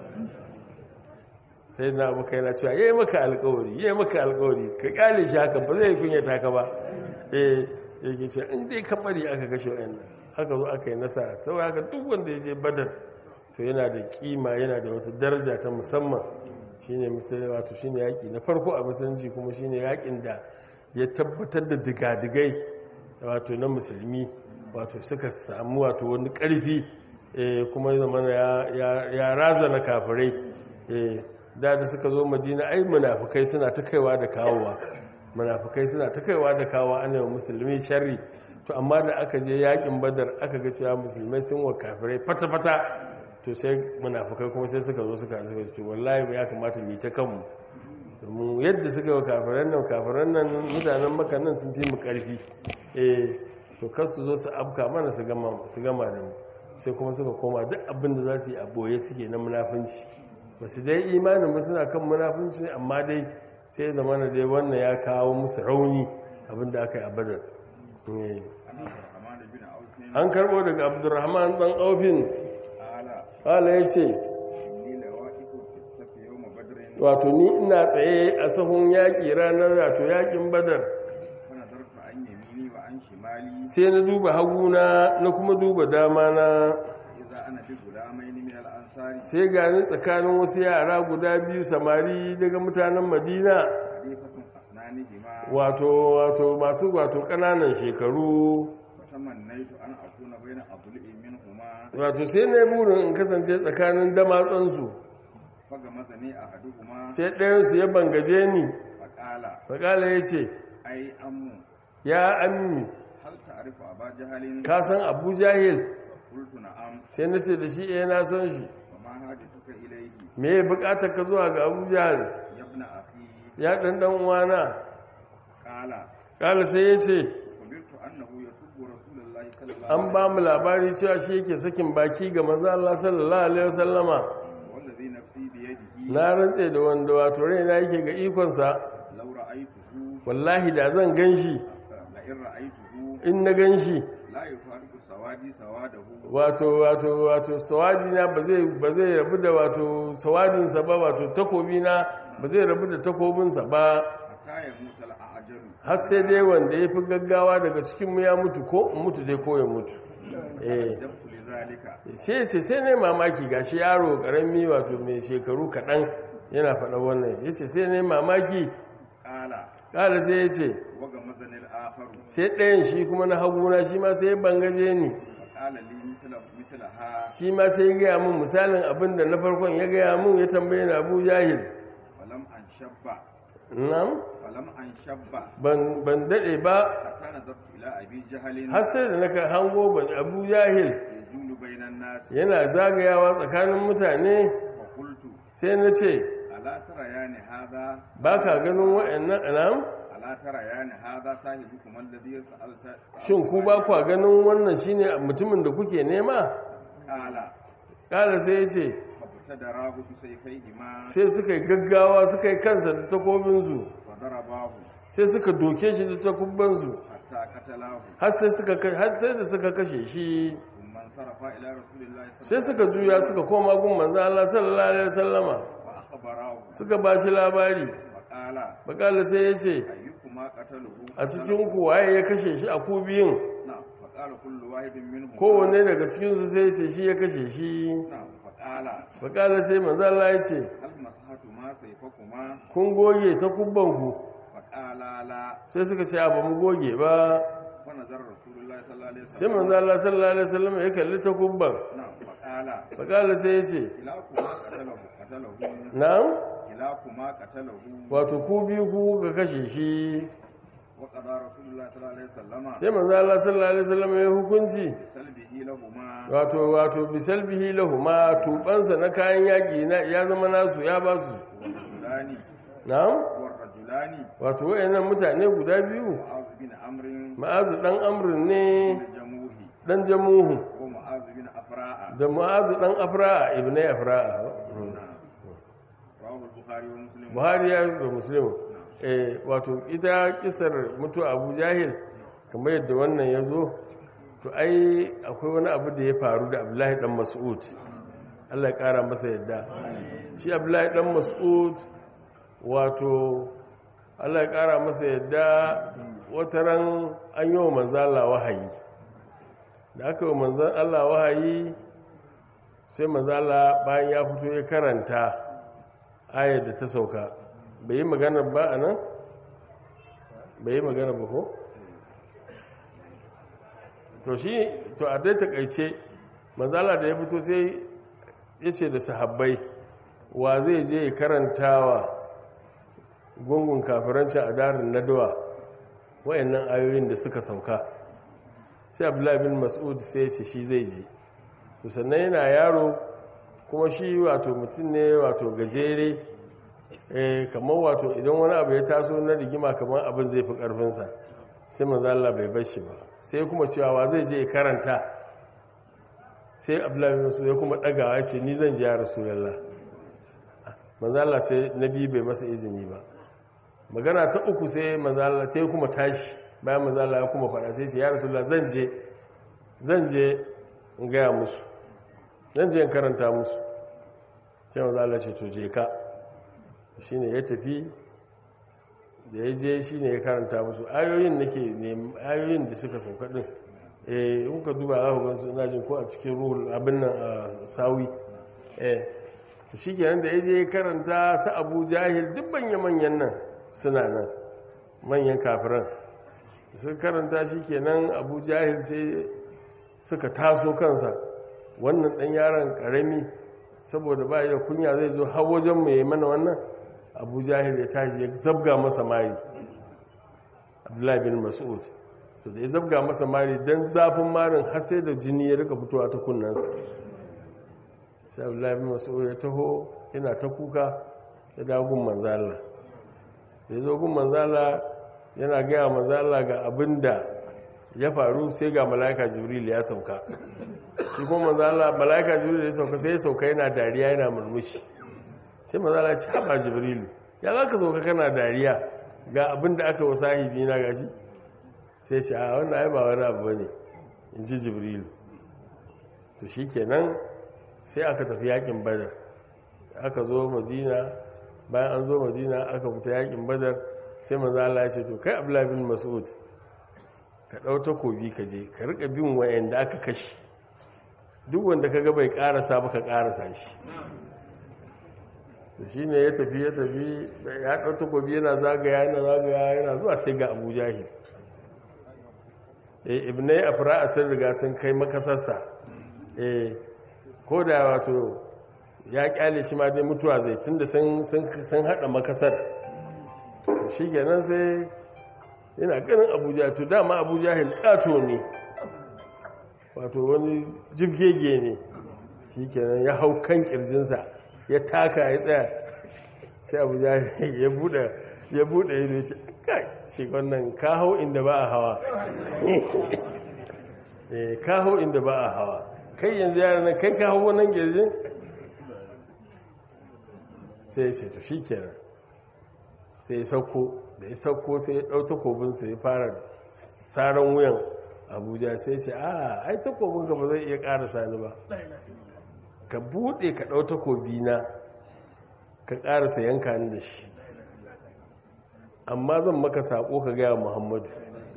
sai na abu kai na cewa yayi maka alƙawari yayi maka alƙawari ka kale shi haka ba zai kunyata ka ba eh yake ce in dai ka bari aka kashe wayannan haka zo aka yi nasara saboda haka duk wanda ya je badar to yana da kima yana da wata daraja ta musamman shine musulmi wato shine yaki na farko a musulunci kuma shine yakin da ya tabbatar da digadigai wato na musulmi wato suka samu wato wani karfi eh kuma zamana ya ya razana kafirai eh da da suka zo madina ai munafukai suna ta kaiwa da kawowa munafukai suna ta kaiwa da kawowa ana yi musulmi sharri to amma da aka je yakin badar aka ga cewa musulmai sun wa kafirai fata-fata to sai munafukai kuma sai suka zo suka suka ce wallahi ya kamata mu yi ta kanmu domin yadda suka wa kafiran nan kafiran nan mutanen maka nan sun fi mu karfi eh to kar su zo su afka mana su gama su gama da mu sai kuma suka koma duk abin da za su yi a boye suke na munafunci ba su dai imanin ba suna kan munafunci amma dai sai ya zama dai wannan ya kawo musu rauni abinda aka yi a badar an karbo daga abdurrahman dan aufin ala ya ce wato ni ina tsaye a sahun yaƙi ranar wato yaƙin badar sai na duba haguna na kuma duba dama na ana bi gulamain min al-ansari sai gani tsakanin wasu yara guda biyu samari daga mutanen madina hadifatun asnanihima wato wato masu wato ƙananan shekaru fatamannaitu an akuna baina adli'i minhuma wato sai na burin in kasance tsakanin damatsansu faga mazani ahaduhuma sai ɗayansu ya bangaje ni faqala faƙala ya ce ai ammu ya ammi hal ta'rifu aba jahalin ka san abu jahil qultu na'am sai na ce da shi eh na san shi wa ma hadithuka ilayhi me ya buƙatar ka zuwa ga abu jahil ya ibn akhi ya ɗan ɗan uwana qala ƙala sai ya ce umirtu annahu yasubbu rasulullahi sallallahu an ba mu labari cewa shi yake sakin baki ga manzo Allah sallallahu alaihi wasallama wallazi nafsi bi yadihi na rantse da wanda wato raina yake ga ikonsa law ra'aytuhu wallahi da zan ganshi la in ra'aytuhu in na ganshi la yufariqu sawadi sawadahu wato wato wato sawadina ba zai ba zai rabu da wato sawadinsa ba wato takobina ba zai rabu da takobinsa ba hatta yamuta al-ajalu har sai dai wanda ya fi gaggawa daga cikinmu ya mutu ko in mutu dai ko ya mutu eh dabtu li zalika sai ce sai ne mamaki gashi yaro karami wato mai shekaru kaɗan yana faɗa wannan ya ce sai ne mamaki qala ƙala sai ya ce waga mazanil akharu sai ɗayan shi kuma na haguna shi ma sai ya bangaje ni qala li mithla mithlaha shi ma sai ya gaya min misalin abin da na farkon ya gaya min ya tambaye na abu jahil falam an shabba nan falam an shabba ban ban daɗe ba hatta nazartu ila abi jahalin har sai da naka hango ban abu jahil yajulu bainan nas yana zagayawa tsakanin mutane fa qultu sai na ce ala tara yani hada ba ka ganin wa'annan anam ala tara yani hada sahibukum alladhi sa'alta shin ku ba kwa ganin wannan shine mutumin da kuke nema qala ƙara sai ya ce fabtadarahu bi sayfayhima sai suka yi gaggawa suka yi kansa da takobinsu fa darabahu sai suka doke shi da takubbansu hatta qatalahu har sai suka ka- har sai da suka kashe shi thumma sarafa ila rasulillahi sai suka juya suka koma gun manzo Allah sallallahu alaihi wasallama wa akhbarahu suka ba shi labari fa qala bakala sai ya ce ayyukuma qataluhu a cikin ku waye ya kashe shi a ku biyun na'am fa qala kullu wahidin minhum kowanne daga cikinsu sai ya ce shi ya kashe shi na'am fa qala bakala sai manzo Allah ya ce hal masahatu ma sayfakuma kun goge ta kubbanku fa qala la sai suka ce a ba mu goge ba fa nazara rasulullahi sallallahu alaihi sai wasallam manzo Allah sallallahu alaihi wasallam ya kalli ta kubban na'am fa qala bakala sai ya ce kilakuma qatalahu qatalahu na'am kilakuma qatalahu wato ku biyu ku ka kashe shi wa qada rasulullahi sallallahu alaihi wasallam sai manzo Allah sallallahu alaihi wasallam ya hukunci salbihi lahuma wato wato bisalbihi lahuma tubansa na kayan yaki na ya zama nasu ya ba su rajulani na'am wa rajulani wato wayannan mutane guda biyu mu'az bin amrin ma'azu dan amrin ne bin jamuhi dan jamuhu wa mu'az bin afra'a da ma'azu dan afra'a ibnai afra'a rawahu al-bukhari wa muslim buhari ya da muslim eh wato ita kisar mutu abu jahil kamar yadda wannan ya zo to ai akwai wani abu da ya faru da abdullahi dan mas'ud Allah ya kara masa yadda shi abdullahi dan mas'ud wato Allah ya kara masa yadda wataran an yi wa manzan Allah wahayi da aka yi wa manzan Allah wahayi sai manzan Allah bayan ya fito ya karanta ayar da ta sauka bai yi magana ba a nan bai yi magana ba ko to shi to a dai takaice manzala da ya fito sai ya ce da sahabbai wa zai je ya karantawa gungun kafirancin a darin nadawa wayannan ayoyin da suka sauka sai abdullahi bin mas'ud sai ya ce shi zai je to sannan yana yaro kuma shi wato mutum ne wato gajere eh kamar wato idan wani abu ya taso na rigima kamar abin zai fi karfinsa sai manzo Allah bai bar shi ba sai kuma cewa wa zai je ya karanta sai Abdullahi bin Mas'ud ya kuma dagawa ya ce ni zan je ya Rasulullah manzo Allah sai nabi bai masa izini ba magana ta uku sai manzo Allah sai kuma tashi bayan manzo Allah ya kuma faɗa sai ce ya Rasulullah zan je zan je in gaya musu zan je in karanta musu sai manzo Allah ce to je ka shine ya tafi da ya je shine ya karanta musu ayoyin nake ne ayoyin da suka sauka din eh in ka duba za ku gan su ina jin ko a cikin ruhul abin nan a sawi eh to shikenan da yaje ya karanta su Abu Jahil duk manyan nan suna nan manyan kafiran sun karanta shikenan Abu Jahil sai suka taso kansa wannan dan yaron karami saboda ba da kunya zai zo har wajen mu yayi mana wannan Abu Jahil ya tashi ya zabga masa mari Abdullahi bin Mas'ud to da ya zabga masa mari dan zafin marin har sai da jini ya rika fitowa ta kunnansa sai Abdullahi bin Mas'ud ya taho yana ta kuka ya dawo gun manzala da ya zo gun manzala yana gaya manzala ga abin da ya faru sai ga mala'ika jibril ya sauka shi kuma manzala mala'ika jibril ya sauka sai ya sauka yana dariya yana murmushi sai manzala ce haɓa jibril ya za ka sauka kana dariya ga abin da aka wasa sahibi na gashi sai shi a wannan ai ba wani abu ne in ji jibril to shi kenan sai aka tafi yakin badar aka zo madina bayan an zo madina aka fita yakin badar sai manzo Allah ya ce to kai Abdullah bin Mas'ud ka dau takobi ka je ka rika bin wayanda aka kashi duk wanda kaga bai karasa ba ka karasa shi to shine ya tafi ya tafi ya dau takobi yana zagaya yana zagaya yana zuwa sai ga Abu Jahil eh ibnai afra sun riga sun kai makasarsa eh ko da wato ya kyale shi ma dai mutuwa zai tunda sun sun hada makasar shi kenan sai yana ganin abuja to dama abuja hilkato ne wato wani jibgege ne shi kenan ya hau kan kirjinsa ya taka ya tsaya sai abuja ya bude ya bude ido shi kai shi wannan ka hau inda ba a hawa ka hau inda ba a hawa kai yanzu yaran nan kai ka hau wannan kirjin sai ya ce to shi kenan sai ya sauko da ya sauko sai ya ɗau takobinsa ya fara tsaron wuyan abuja sai ce a ai takobinka ba zai iya ƙara sani ba ka buɗe ka ɗau takobina ka ƙarasa yanka ni da shi amma zan maka saƙo ka gaya muhammadu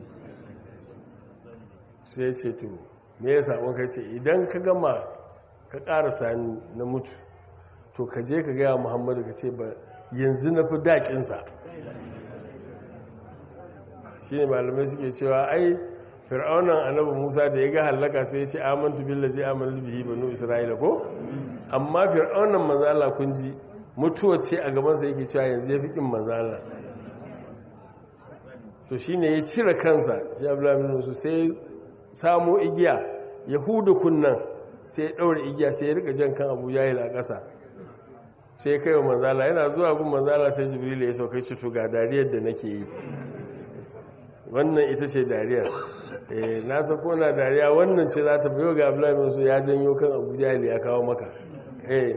sai ce to me ya saƙon ka ce idan ka gama ka ƙarasa ni na mutu to ka je ka gaya muhammadu ka ce ba yanzu na fi daƙinsa shi ne malamai suke cewa ai fir'aunan annabi musa da ya ga hallaka sai ya ce amantu billazi amantu bihi banu isra'ila ko amma fir'aunan manzala kun ji mutuwa ce a gabansa yake cewa yanzu ya fi kin manzala to shine ya cire kansa shi abdullahi bin musu sai samo igiya yahudu kunnan sai ya daure igiya sai ya rika jan kan abu jahil a ƙasa sai kai wa manzala yana zuwa gun manzala sai jibril ya sauka shi to ga dariyar da nake yi wannan ita ce dariyar eh na sako na dariya wannan ce za ta biyo ga abdullahi bin su ya janyo kan abu jahil ya kawo maka eh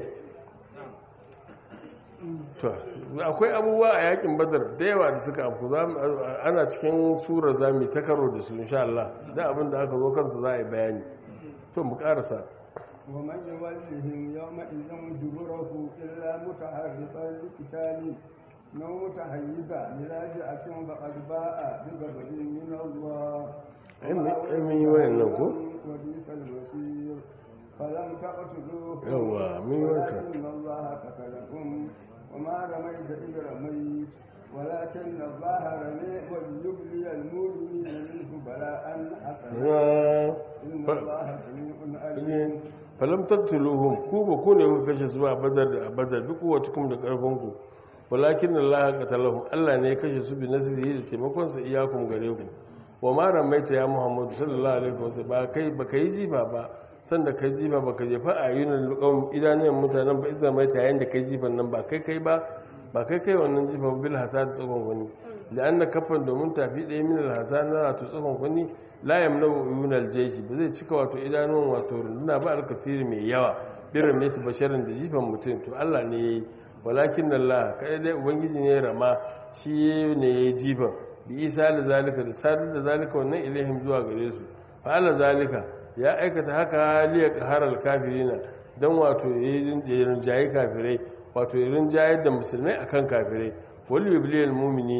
to akwai abubuwa a yakin badar da yawa da suka afku ana cikin sura zami ta karo da su insha Allah da abin da aka zo kansa za a yi bayani to mu karasa ومن يولهم يومئذ دبره إلا متحرفا لقتال أو متحيزا إلى فئة فقد باء بغضب من الله من يولهم وبئس المصير فلم تقتلوهم يوا من ولكن الله قتلهم وما رميت إذ رميت ولكن الله رمي وليبلي المؤمنين منه بلاء حسنا إن الله سميع عليم falam tattuluhum ku ba ku ne kuka kashe su ba badar da badar duk watukum da karfin ku walakin Allah qatalahum Allah ne ya kashe su bi nasrihi da taimakon sa iyakum gare ku wa ma ramaita ya Muhammadu sallallahu alaihi wasallam ba kai ba kai jifa ba sanda kai jifa ba ka jefa ayunan luqam idanun mutanen ba idan mai tayin da kai jifan nan ba kai kai ba ba kai kai wannan jifa bil hasad tsogon wani da an na kafan domin tafi ɗaya min alhassan na wato tsohon wani layam na yunal jeji ba zai cika wato idanun wato runduna ba alkasiri mai yawa birin ne basharin da jifan mutum to allah ne ya yi walakin allah kaɗai dai ubangiji ne rama shi ne ya yi jifan bi isa da zalika da sadar da zalika wannan ilahim zuwa gare su fa'ala zalika ya aikata haka liya harar kafirina don wato ya rinjaye kafirai wato ya rinjayar da musulmai akan kafirai wal yubliyal mu'minina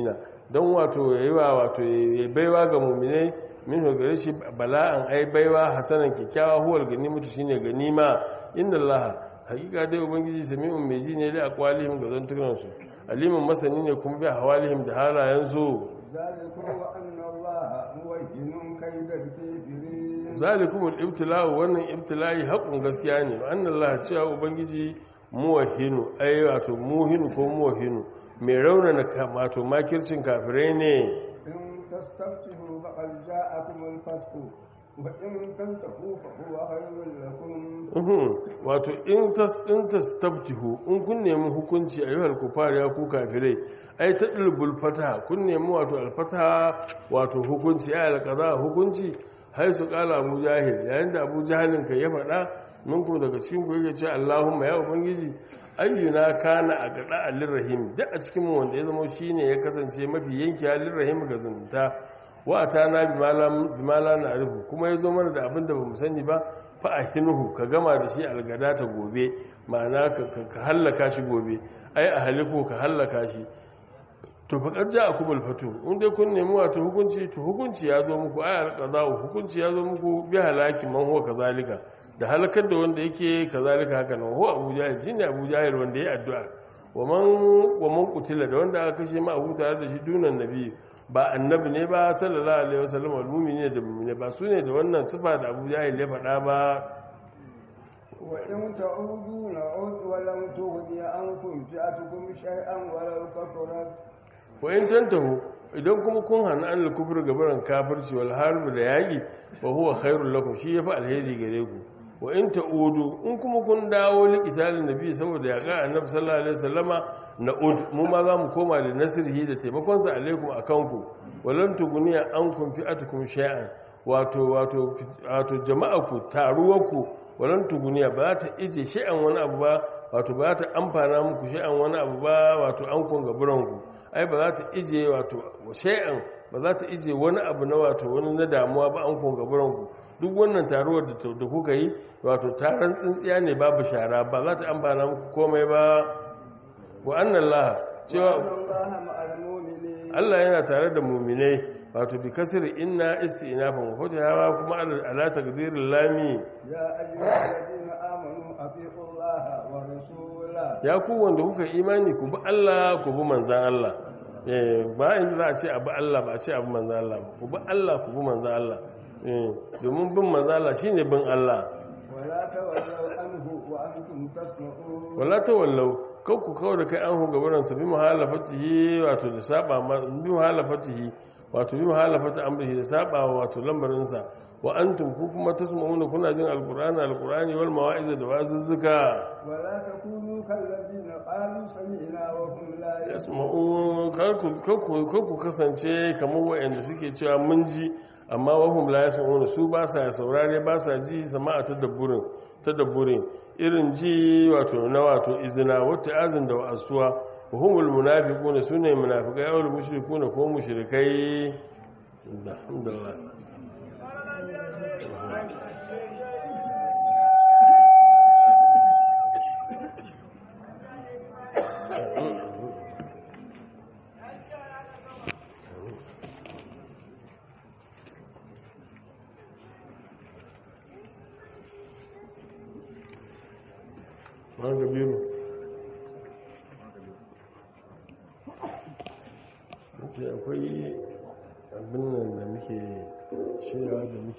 don wato yayi wa wato ya baiwa ga mu'minai min gare shi bala'an ai baiwa hasanan kikkiawa huwal ganimatu shine ganima inna allaha hakika dai ubangiji sami'un mai ji ne da aqwalihim ga zantukan su alimin masani ne kuma bi hawalihim da halayen su ذلكم وأن الله موهن كيد الكافرين zalikumul ibtila'u wannan ibtila'i haƙun gaskiya ne annan Allah cewa ubangiji muwahinu ai wato muhinu ko muwahinu mai raunana wato makircin kafirai ne إن تستفتحوا فقد جاءكم الفتح وإن تنتهوا فهو خير لكم uhum wato in tas in tastabtihu in kun nemi hukunci ayyuhal kufar ya ku kafirai ai ta dilbul fataha kun nemi wato alfataha wato hukunci ai alqada hukunci hai su kala abu jahil yayin da abu jahilin kai ya faɗa minku daga cikin ku yake cewa Allahumma ya ubangiji ayyuna kana a gada alirrahim duk a cikin mu wanda ya zama shine ya kasance mafi yanki alirrahim ga zumunta wa atana bimala na arifu kuma ya zo mana da abin da ba mu sani ba fa ahinuhu ka gama da shi algada ta gobe ma'ana ka hallaka shi gobe ai a halifu ka hallaka shi to fa ƙarja a kubul fatu in dai kun nemi wato hukunci to hukunci ya zo muku ai alqada'u hukunci ya zo muku bi halaki man huwa kazalika da halakar da wanda yake kazalika haka nan huwa abu jahil shine abu jahil wanda ya addu'a wa man wa man qutila da wanda aka kashe ma abu tare da shi dunan nabi ba annabi ne ba sallallahu alaihi wasallam al-mu'mini da mu'mini ba su ne da wannan sifa da abu jahil ya faɗa ba وإن تعودوا نعود ولم تغني عنكم فئتكم شيئا ولو كثرت wa in tantahu idan kuma kun hana an kufur gabaran kafirci wal harbu da yaki wa huwa khairul lakum shi yafi alheri gare ku wa in ta'udu in kuma kun dawo liqitalin nabi saboda yaga annabi sallallahu alaihi wasallama na'ud mu ma za mu koma da nasrihi da taimakon sa alaikum akan ku walan tuguniya ankum fi'atukum shay'an wato wato wato jama'aku taruwarku walan tuguniya ba ta ije shay'an wani abu ba wato ba ta amfana muku shay'an wani abu ba wato an kun gaburanku ai ba za ta ije wato shay'an ba za ta ije wani abu na wato wani na damuwa ba an kun gaburanku duk wannan taruwar da kuka yi wato taron tsintsiya ne babu shara ba za ta amfana muku komai ba wa annan laha cewa وأن الله مع المؤمنين Allah yana tare da muminai wato bi kasir inna istinafan wa hawa kuma ala taqdiril lami يا أيها الذين آمنوا أطيعوا الله ورسوله ya ku wanda kuka imani ku bi Allah ku bi manzan Allah eh ba in za a ce abu Allah ba a ce abu manzan Allah ba ku bi Allah ku bi manzan Allah eh domin bin manzan Allah shine bin Allah ولا تولوا عنه وأنتم تسمعون wala tawallau kau ku kawo da kai an hu gabaran sa bi muhalafatihi wato da saba ma bi muhalafatihi wato bi muhalafati amrihi da saba wato lambarin sa wa antum ku kuma tasma'una kuna jin alqur'ani alqur'ani wal mawa'iz da wazuzzuka ولا تكونوا كالذين قالوا سمعنا وهم لا yasma'un يسمعون kar ku kasance kamar waɗanda suke cewa mun ji amma wahum la yasma'un su ba sa saurare ba sa ji sama'a tadabburin tadabburin irin ji wato na wato izina wata azin da wa'asuwa wa humul munafiquna sune munafiqai aw mushrikuna ko mushrikai alhamdulillah ma gabe mu ce akwai abin nan da muke shirya da muke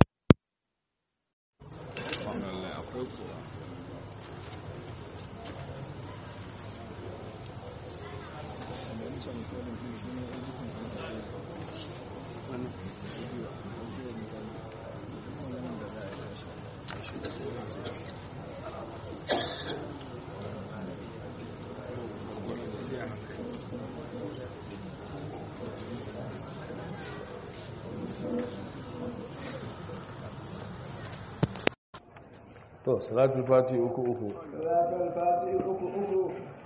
to salatul fati uku uku صلاة الفاتحة أكو أكو